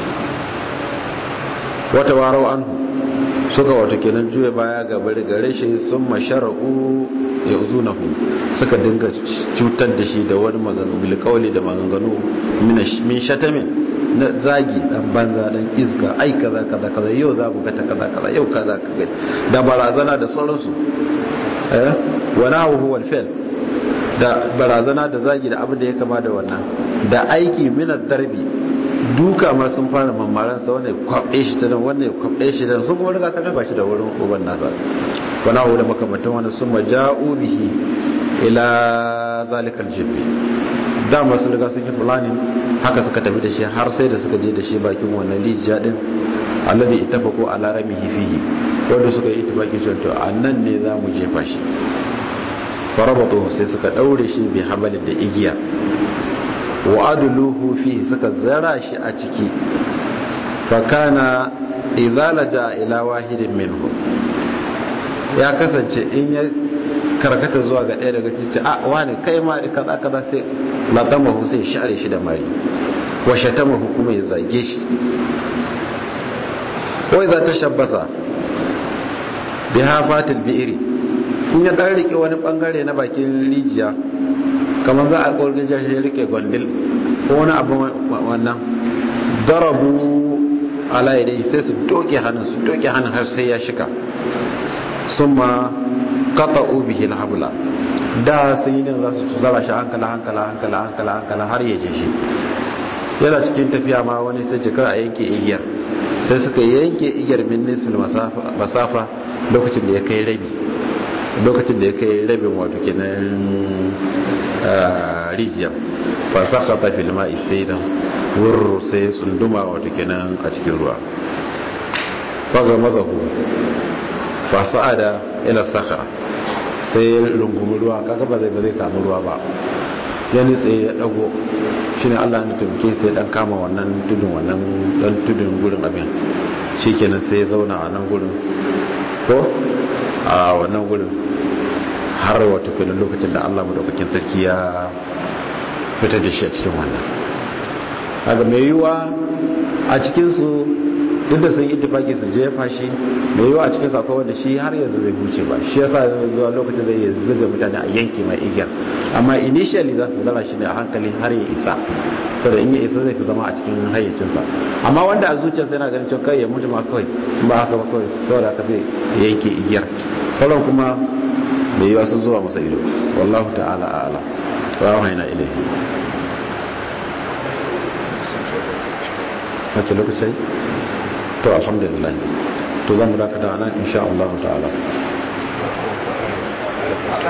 wata warau an suka wata kenan juya baya ga bari gare shi sun mashara'u ya uzunahu suka dinga cutar da shi da wani maganganu bilkawali da maganganu min shatamin na zagi dan banza dan iska ai kaza kaza kaza yau za ku gata kaza kaza yau kaza kaza da barazana da sauransu eh wana huwa al da barazana da zagi da abin da ya kama da wannan da aiki minat darbi duka ma sun fara mamaran sa wanda ya kwabe shi ta nan wanda ya kwabe shi ta nan sun kuma riga ta raba shi da wurin uban nasa wana huwa da makamantan wani sun maja'u bihi ila zalikal jibbi dama sun riga sun yi planning haka suka tafi da shi har sai da suka je da shi bakin wannan rijiya din alladhi ittafaqu ala ramihi fihi wanda suka yi ittifaki cewa to annan ne za mu jefa shi farabatu sai suka daure shi bi habalin da igiya wa adluhu fihi suka zara shi a ciki fa kana idza laja ila wahidin minhu ya kasance in ya karkata zuwa ga ɗaya daga cikin a wani kai ma da kaza kaza sai latamahu sai share shi da mari wa shatamahu kuma ya zage shi wai za ta shabbasa bi hafatil bi'iri in ya dan rike wani bangare na bakin rijiya kamar za a ƙorgin shi rike gwandil ko wani abu wannan darabu ala yadai sai su doke hannun su doke hannun har sai ya shika sun ma kafa bihi alhabla da sun yi din za su zara shi hankala hankala hankala hankala hankala har ya je shi yana cikin tafiya ma wani sai jikar a yanke igiyar sai suka yanke igiyar min nisfil masafa lokacin da ya kai rabi lokacin da ya kai rabin wato kenan rijiyar fasaka ta filma isai da wurru sai tsunduma wato kenan a cikin ruwa faga mazahu fasa'ada ila sakara sai rungumi ruwa kaga ba zai ba zai kama ruwa ba ya nitse ya dago shine Allah ya tumke sai dan kama wannan tudun wannan dan tudun gurin abin shikenan sai ya zauna a nan gurin ko a wannan gurin har wato kenan lokacin da Allah madaukakin sarki ya fitar da shi a cikin wannan kaga mai yiwa a cikin su duk da sun yi ittifaki su jefa shi mai yiwa a cikin su akwai wanda shi har yanzu bai huce ba shi yasa zuwa lokacin zai zuga mutane a yanki mai igiyar amma initially za su zara shi ne a hankali har ya isa saboda in ya isa zai fi zama a cikin hayyacinsa amma wanda a zuciyarsa yana ganin cewa kai ya mutu ma kawai ba haka ba kawai saboda haka sai yanke igiyar sauran kuma mai yiwa sun zuwa masa ido wallahu ta'ala a'ala wa wahayna ilayhi wace lokaci to alhamdulillah to zamu dakata nan insha Allah ta'ala